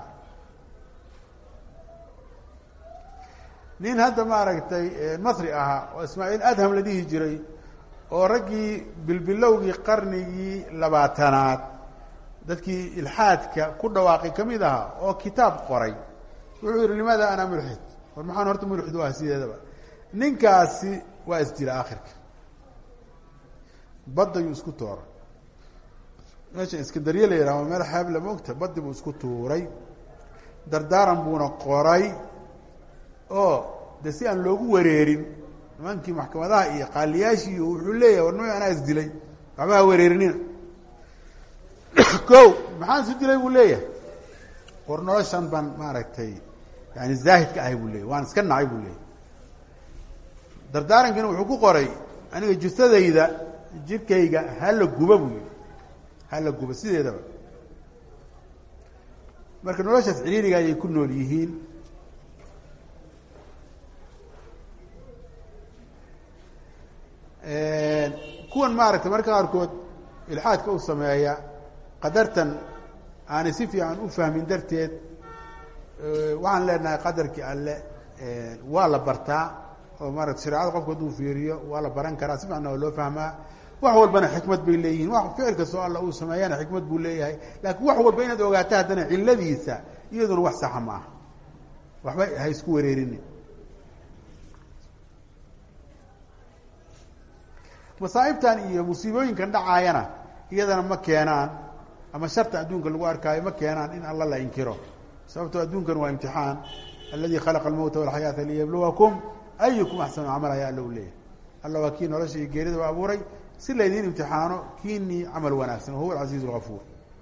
nin hadda maaragtay masri ahaa oo ismaaciil adham la dhihi jiray oo raggii bilbilowgii qarnigii labaatanaad dadkii ilxaadka ku dhawaaqay ka mid ahaa oo kitaab qoray wuxuu yihi limaada ana mulxid war maxaan horta mulxid u ah sideedaba ninkaasi waa isdila akhirka badda yuu isku tooray meesha iskandariye la yidhaha meel xeeb lama ogta baddi buu isku tuuray dardaaran buuna qoray oo de si aan loogu wareerin nimankii maxkamadaha iyo qaaliyaashii wuxuu leeyahay war nima anaa isdilay waxba ha wareerinina ko maxaan isu dilay buu leeyahay war noloshan baan maaragtay yani zaahidka ahay buu leeyahy waan iska nacay buu leeyahy dardaarankina wuxuu ku qoray aniga jusadayda jirkayga hala guba buu yihi hala guba sideedaba marka noloshaas ciriiriga ayay ku nool yihiin kuwan maaragtay marka qaarkood ilxaadka u sameeya qadartan aanay si fiican u fahmin darteed waxaan leenahay qadarkii alle waa la bartaa oo maarata shareecada qofku hadduu fiiriyo waa la baran karaa si fiicna waa loo fahmaa wax walbana xikmad bay leeyihiin wa ficil kastoo alla uu sameeyana xikmad buu leeyahay laakiin wax walba inaad ogaato haddana ciladiisa iyaduna wax saxa ma aha waxba ha isku wareerini masaa'ibtan iyo musiibooyinkan dhacaayana iyadana ma keenaan ama sharta adduunka lagu arkaayo ma keenaan in alla la inkiro sababtoo adduunkan waa imtixaan aladi khalaqa almowta walxayaata liyabluwakum ayukum axsanu camal ayaa alla u leeyahay alla waa kii nolosha iyo geerida u abuuray si laydiin imtixaano kiinii camal wanaagsan wahuwa alcasiiz algafuur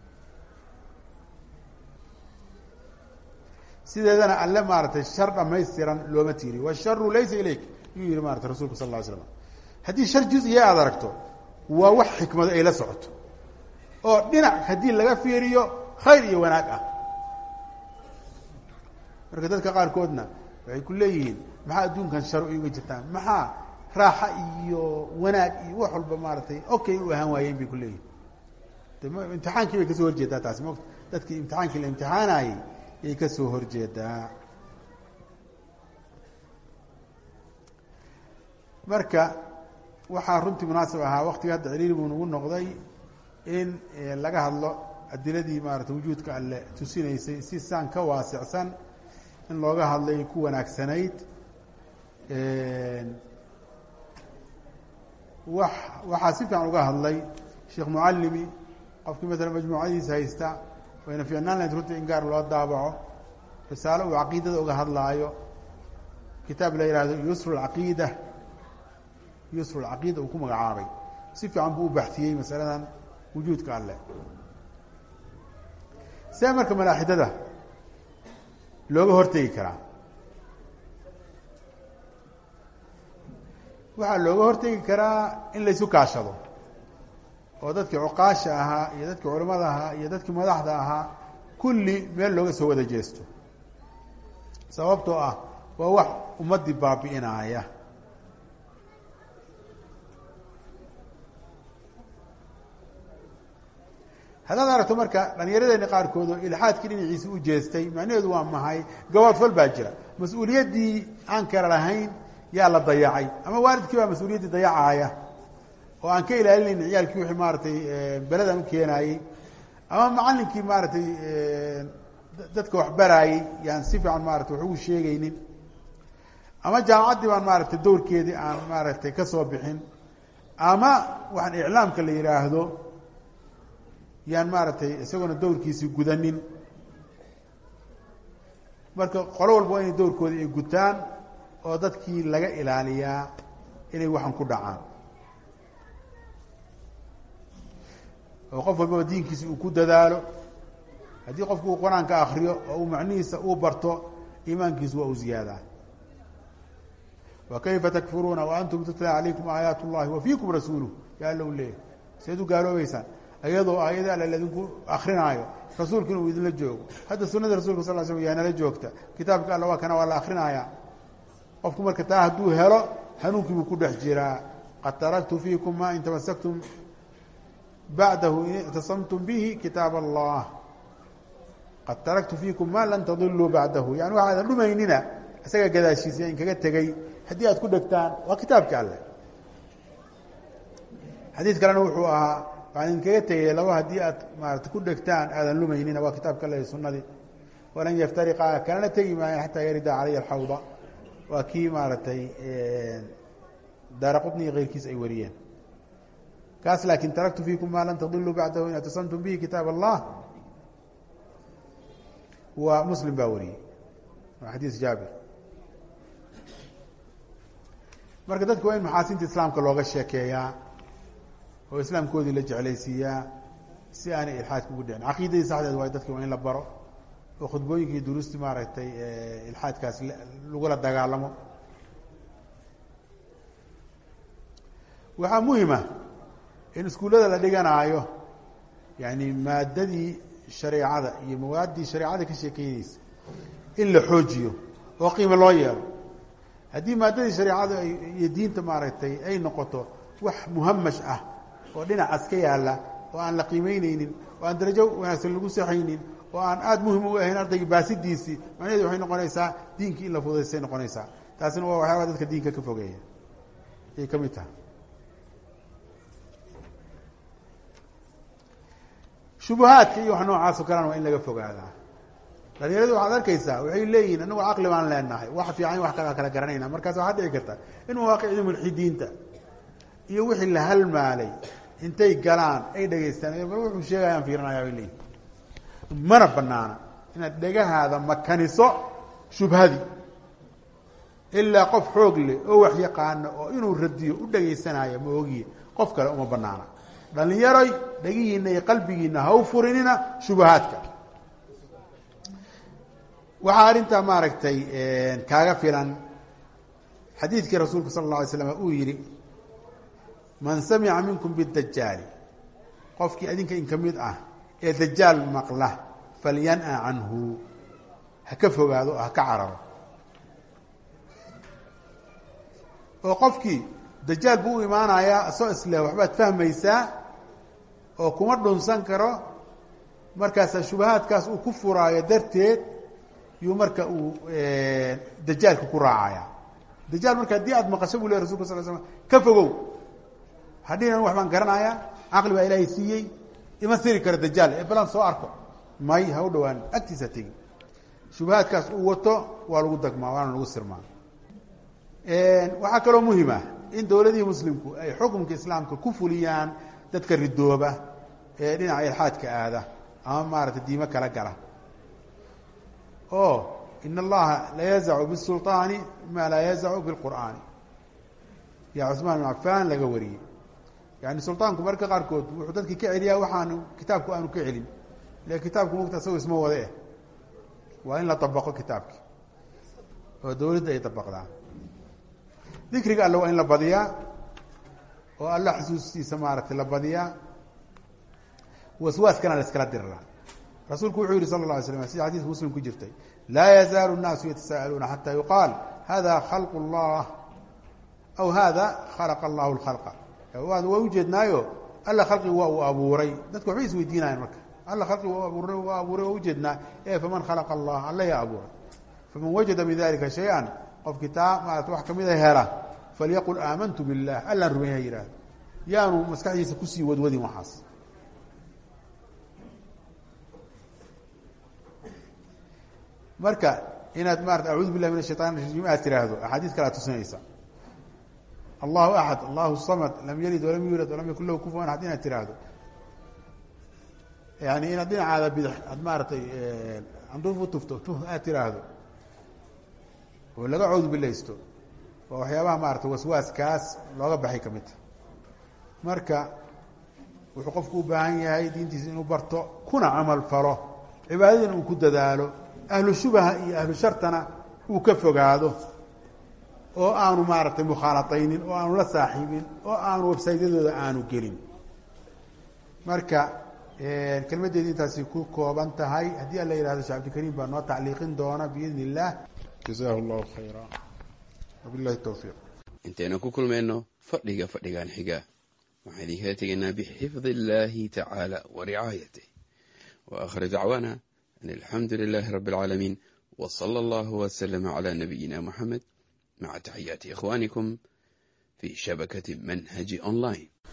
sideedana alle maaratay shar dhamaystiran looma tiiriyo washaru laysa ilayk yuu yihi maratay rasulka sal lla ly slam haddii shar juz-iya aada aragto waa wax xikmado ay la socoto oo dhinac haddii laga fiiriyo khayr iyo wanaag ah marka dadka qaarkoodna waxay ku leeyihiin maxaa adduunkan sharo iga jirtaan maxaa raaxa iyo wanaag iyo wax walba maaratay okay u ahaan waayeen bay ku leeyihin de imtixaankii bay kasoo horjeedaa taasi mota dadkii imtixaankii la imtixaanayey yay kasoo horjeedaa marka waxaa runtii munaasib ahaa waktiga hadda ciriiri buu nagu noqday in laga hadlo adiladii maarata wujuudka alle tusinaysay si saan ka waasicsan in looga hadlay ku wanaagsanayd wa waxaa si fiican uga hadlay sheekh mucalimi qofkii masalan majmuucadiisa haysta wayna fiicnaan lahayd runtii in gaar loo daabaco risaalo uu caqiidada uga hadlaayo kitaab la yihahdo yusru lcaqiida yusru lcaqiida uu ku magacaabay si fiican buu u baxtiyey masaladan wujuudka alleh see marka malaaxidada looga hortegi karaa waxaa looga hortegi karaa in laysu kaashado oo dadkii cuqaasha ahaa iyo dadkii culimmada ahaa iyo dadkii madaxda ahaa kulli meel looga soo wada jeesto sababtoo ah waa wax ummaddii baabi'inaaya haddaad aragto marka dhallinyaradeeni qaarkood oo ilxaadkii dhinaciisa u jeestay macnaheedu waa mahay gaboodfal baa jira mas-uuliyaddii aan kala lahayn yaa la dayacay ama waalidkii baa mas-uuliyaddii dayacaaya oo aan ka ilaalinayn ciyaalkii wixii maaratay beledan u keenaayey ama macallinkii maaratay dadka wax baraayey yaan si fiican maarata wax ugu sheegaynin ama jaamacaddii baan maaragtay dowrkeedii aan maaragtay ka soo bixin ama waxaan iclaamka la yidhaahdo yaan maaragtay isagoona dowrkiisii gudanin marka qolo walba waa inay dowrkoodii ay gutaan oo dadkii laga ilaaliyaa inay waxan ku dhacaan oo qof walbaba diinkiisi uu ku dadaalo haddii qofku uu qur-aanka akriyo oo uu macnihiisa uu barto iimaankiisu waa u ziyaadaa wa kayfa takfuruuna wa antum tutla calaykum aayaat اllahi wa fiikum rasuuluh ya alla u leeyahy seed u gaaloobeysaan iyadoo aayada alle laidinku akrinaayo rasuulkina uu idinla joogo hadda sunada rasulka sal l slam yaa nala joogta kitaabka alla waa kana waa la akrinayaa qofku marka taa hadduu helo hanuunkii buu ku dhex jiraa qad taraktu fiikum ma in tamasaktum bacdahu in ictasamtum bihi kitaab allah qad taraktu fiikum ma lan tadiluu bacdahu yani waxaadan dhumaynina isaga gadaashiisa in kaga tegey haddii aad ku dhegtaan waa kitaabka alleh xadiid kalena wuxuu ahaa waxaan idinkaga tegay laba haddii aad maarata ku dhegtaan aadan lumaynina waa kitaabka alleh sunadii walan yaftariqa kalena tegi maayan xataa yarida calaya alxawda waa kii maaragtay daara qutni iyo keyrkiis ay wariyeen kaas laakin taraktu fiikum ma lan tadiluu bacdahu in ictasamtum bihi kitaab allah waa muslim baa wariyey waa xadiis jaabir marka dadku waa in maxaasinta islaamka looga sheekeeyaa oo islaamkoodii la jeclaysiiyaa si aanay ilxaadka ugu dhicin caqiidadii saxdeed waay dadki waa in la baro oo khudbooyinkii duruustii maaragtay ilxaadkaas lagula dagaalamo waxaa muhima in iskuullada la dhiganaayo yani maadadii shareecada iyo mawaaddii shareecada ka sheekeyneysa in la xoojiyo oo qiimo loo yeelo haddii maadadii shareecada iyo diinta maaragtay ay noqoto wax muhamash ah oo dhinacaas ka yaalla oo aan la qiimeyneynin oo aan darajo wanaagsan lagu saxaynin oo aan aada muhim u ahayn ardayga baasidiisii macnaheedu waxay noqonaysaa diinkii in la fudaystay noqonaysaa taasina waa waxyaaba dadka diinka ka fogeeya ayay ka mid tahay shubuhaadka iyo wax noocaas oo kalena waa in laga fogaadaa dhalinyaradu waxaad arkaysaa waxay leeyihin anagu caqli baan leenahay wax fiican wax kala kala garanayna markaas waxaa dhici karta in mawaaqicidii mulxidiinta iyo wixii la halmaalay intay galaan ay dhegaystaan bal wuxuu sheegayaan fiirinaya bay leeyihin mana banaana inaad dhegahaada makaniso shubhadii ilaa qof xoog leh oo wax yaqaano oo inuu radiyo u dhagaysanayo ma ogiye qof kale uma banaana dhalinyaroy dhegihiina iyo qalbigiina ha u furinina shubahaadka waxaa arrintaa maaragtay kaaga filan xadiidkii rasuulku sala اlla alay slam uu yihi man samica minkum bidajaali qofkii adinka in ka mid ah ee dajaal maqla falyan'a canhu ha ka fogaado oo ha ka cararo oo qofkii dajaal buu u imaanayaa soo isleh waxbaad fahmaysaa oo kuma dhunsan karo markaasaa shubahaadkaas uu ku furaayo darteed yuu marka uu dajaalka ku raacaya dajaal marka haddii aad maqasho buu ley rasulka sal slam ka fogow hadhiinan wax baan garanayaa caqli baa ilaahay siiyey ima siri karo dajaal ee balan soo arko may ha u dhawaan agtiisa tegi shubahaadkaas uu wato waa lagu dagmaa waana lagu sirmaa waxaa kaloo muhim ah in dowladihii muslimku ay xukumka islaamka ku fuliyaan dadka ridooba ee dhinaca ilxaadka aada ama maarata diimo kala gala oo in allaha la yazacu bisulطaani ma laa yazacu bilqur'aani yaa cusmaan bin cafaan laga wariyey yani sulطaanku marka qaarkood wuxuu dadki ka celiyaa waxaanu kitaabku aanu ka celin le kitaabku mugta isago isma wade eh waa in la dabaqo kitaabki oo dowladda ay dabaqdaan dikriga alle waa in la badiyaa oo alla xusuustiisa maaragtay la badiyaa waswaaskana la iskala diriraa rasuulku wuxuu yihi sala la alay slam sida xadiiska muslim ku jirtay laa yazaalu الnaasu yatasa'aluuna xata yuqaal hada khalq اllah aw hada khalaqa allahu اlkhalqa waa ujeednaayo alla khalqigu waa uu abuuray dadku waxbay isweydiinayan marka alla khalqigu waa abuuray waa abuuray waa ujeednaa e faman khalaqa allah alla yaa abuuray faman wajada min dalika shay-an qofkii taa maarata wax kamida hela falyaqul aamantu biاllah allaan rumeeya yihahdo yaanu maskaxdiisa kusii wadwadin waxaas marka inaad maarata acuudu billahi min ashayطan rajiim aad tiraahdo axaadiis kale aad tusinaysa allahu axad allahu samad lam yalid walam yuulad walam yakun lahu kufuwan axad inaad tiraahdo yani inaad dhinacaada bidx aad maaratay anduuf u tufto tuh aad tiraahdo oo laga cawdu bilaysto waa waxyaabaha maarata waswaaskaas looga baxay ka midta marka wuxuu qofku u baahan yahay diintiisa inuu barto kuna camal falo cibaadadina uu ku dadaalo ahlu shubaha iyo ahlu shartana uu ka fogaado oo aanu maaragtay mukhaalataynin oo aanu la saaxiibin oo aanu websaytyadooda aanu gelin marka kelmaddeedi intaasi ku kooban tahay haddii alla yihahdo shee cabdikariim baa noo tacliiqin doona biidn illah jazahu llahu khayra wabillahi towfiiq intaynu ku kulmayno fadhiga fadhigan xiga waxaan idinkala tegaynaa bixifdi illaahi tacaala wa ricaayatih wa aakhir dacwaana an alxamdu lilaahi rabbi alcaalamiin wa sala allahu waslama calaa nabiyina moxamed maca taxiyaati ikhwaanikum fii shabakati manhaji online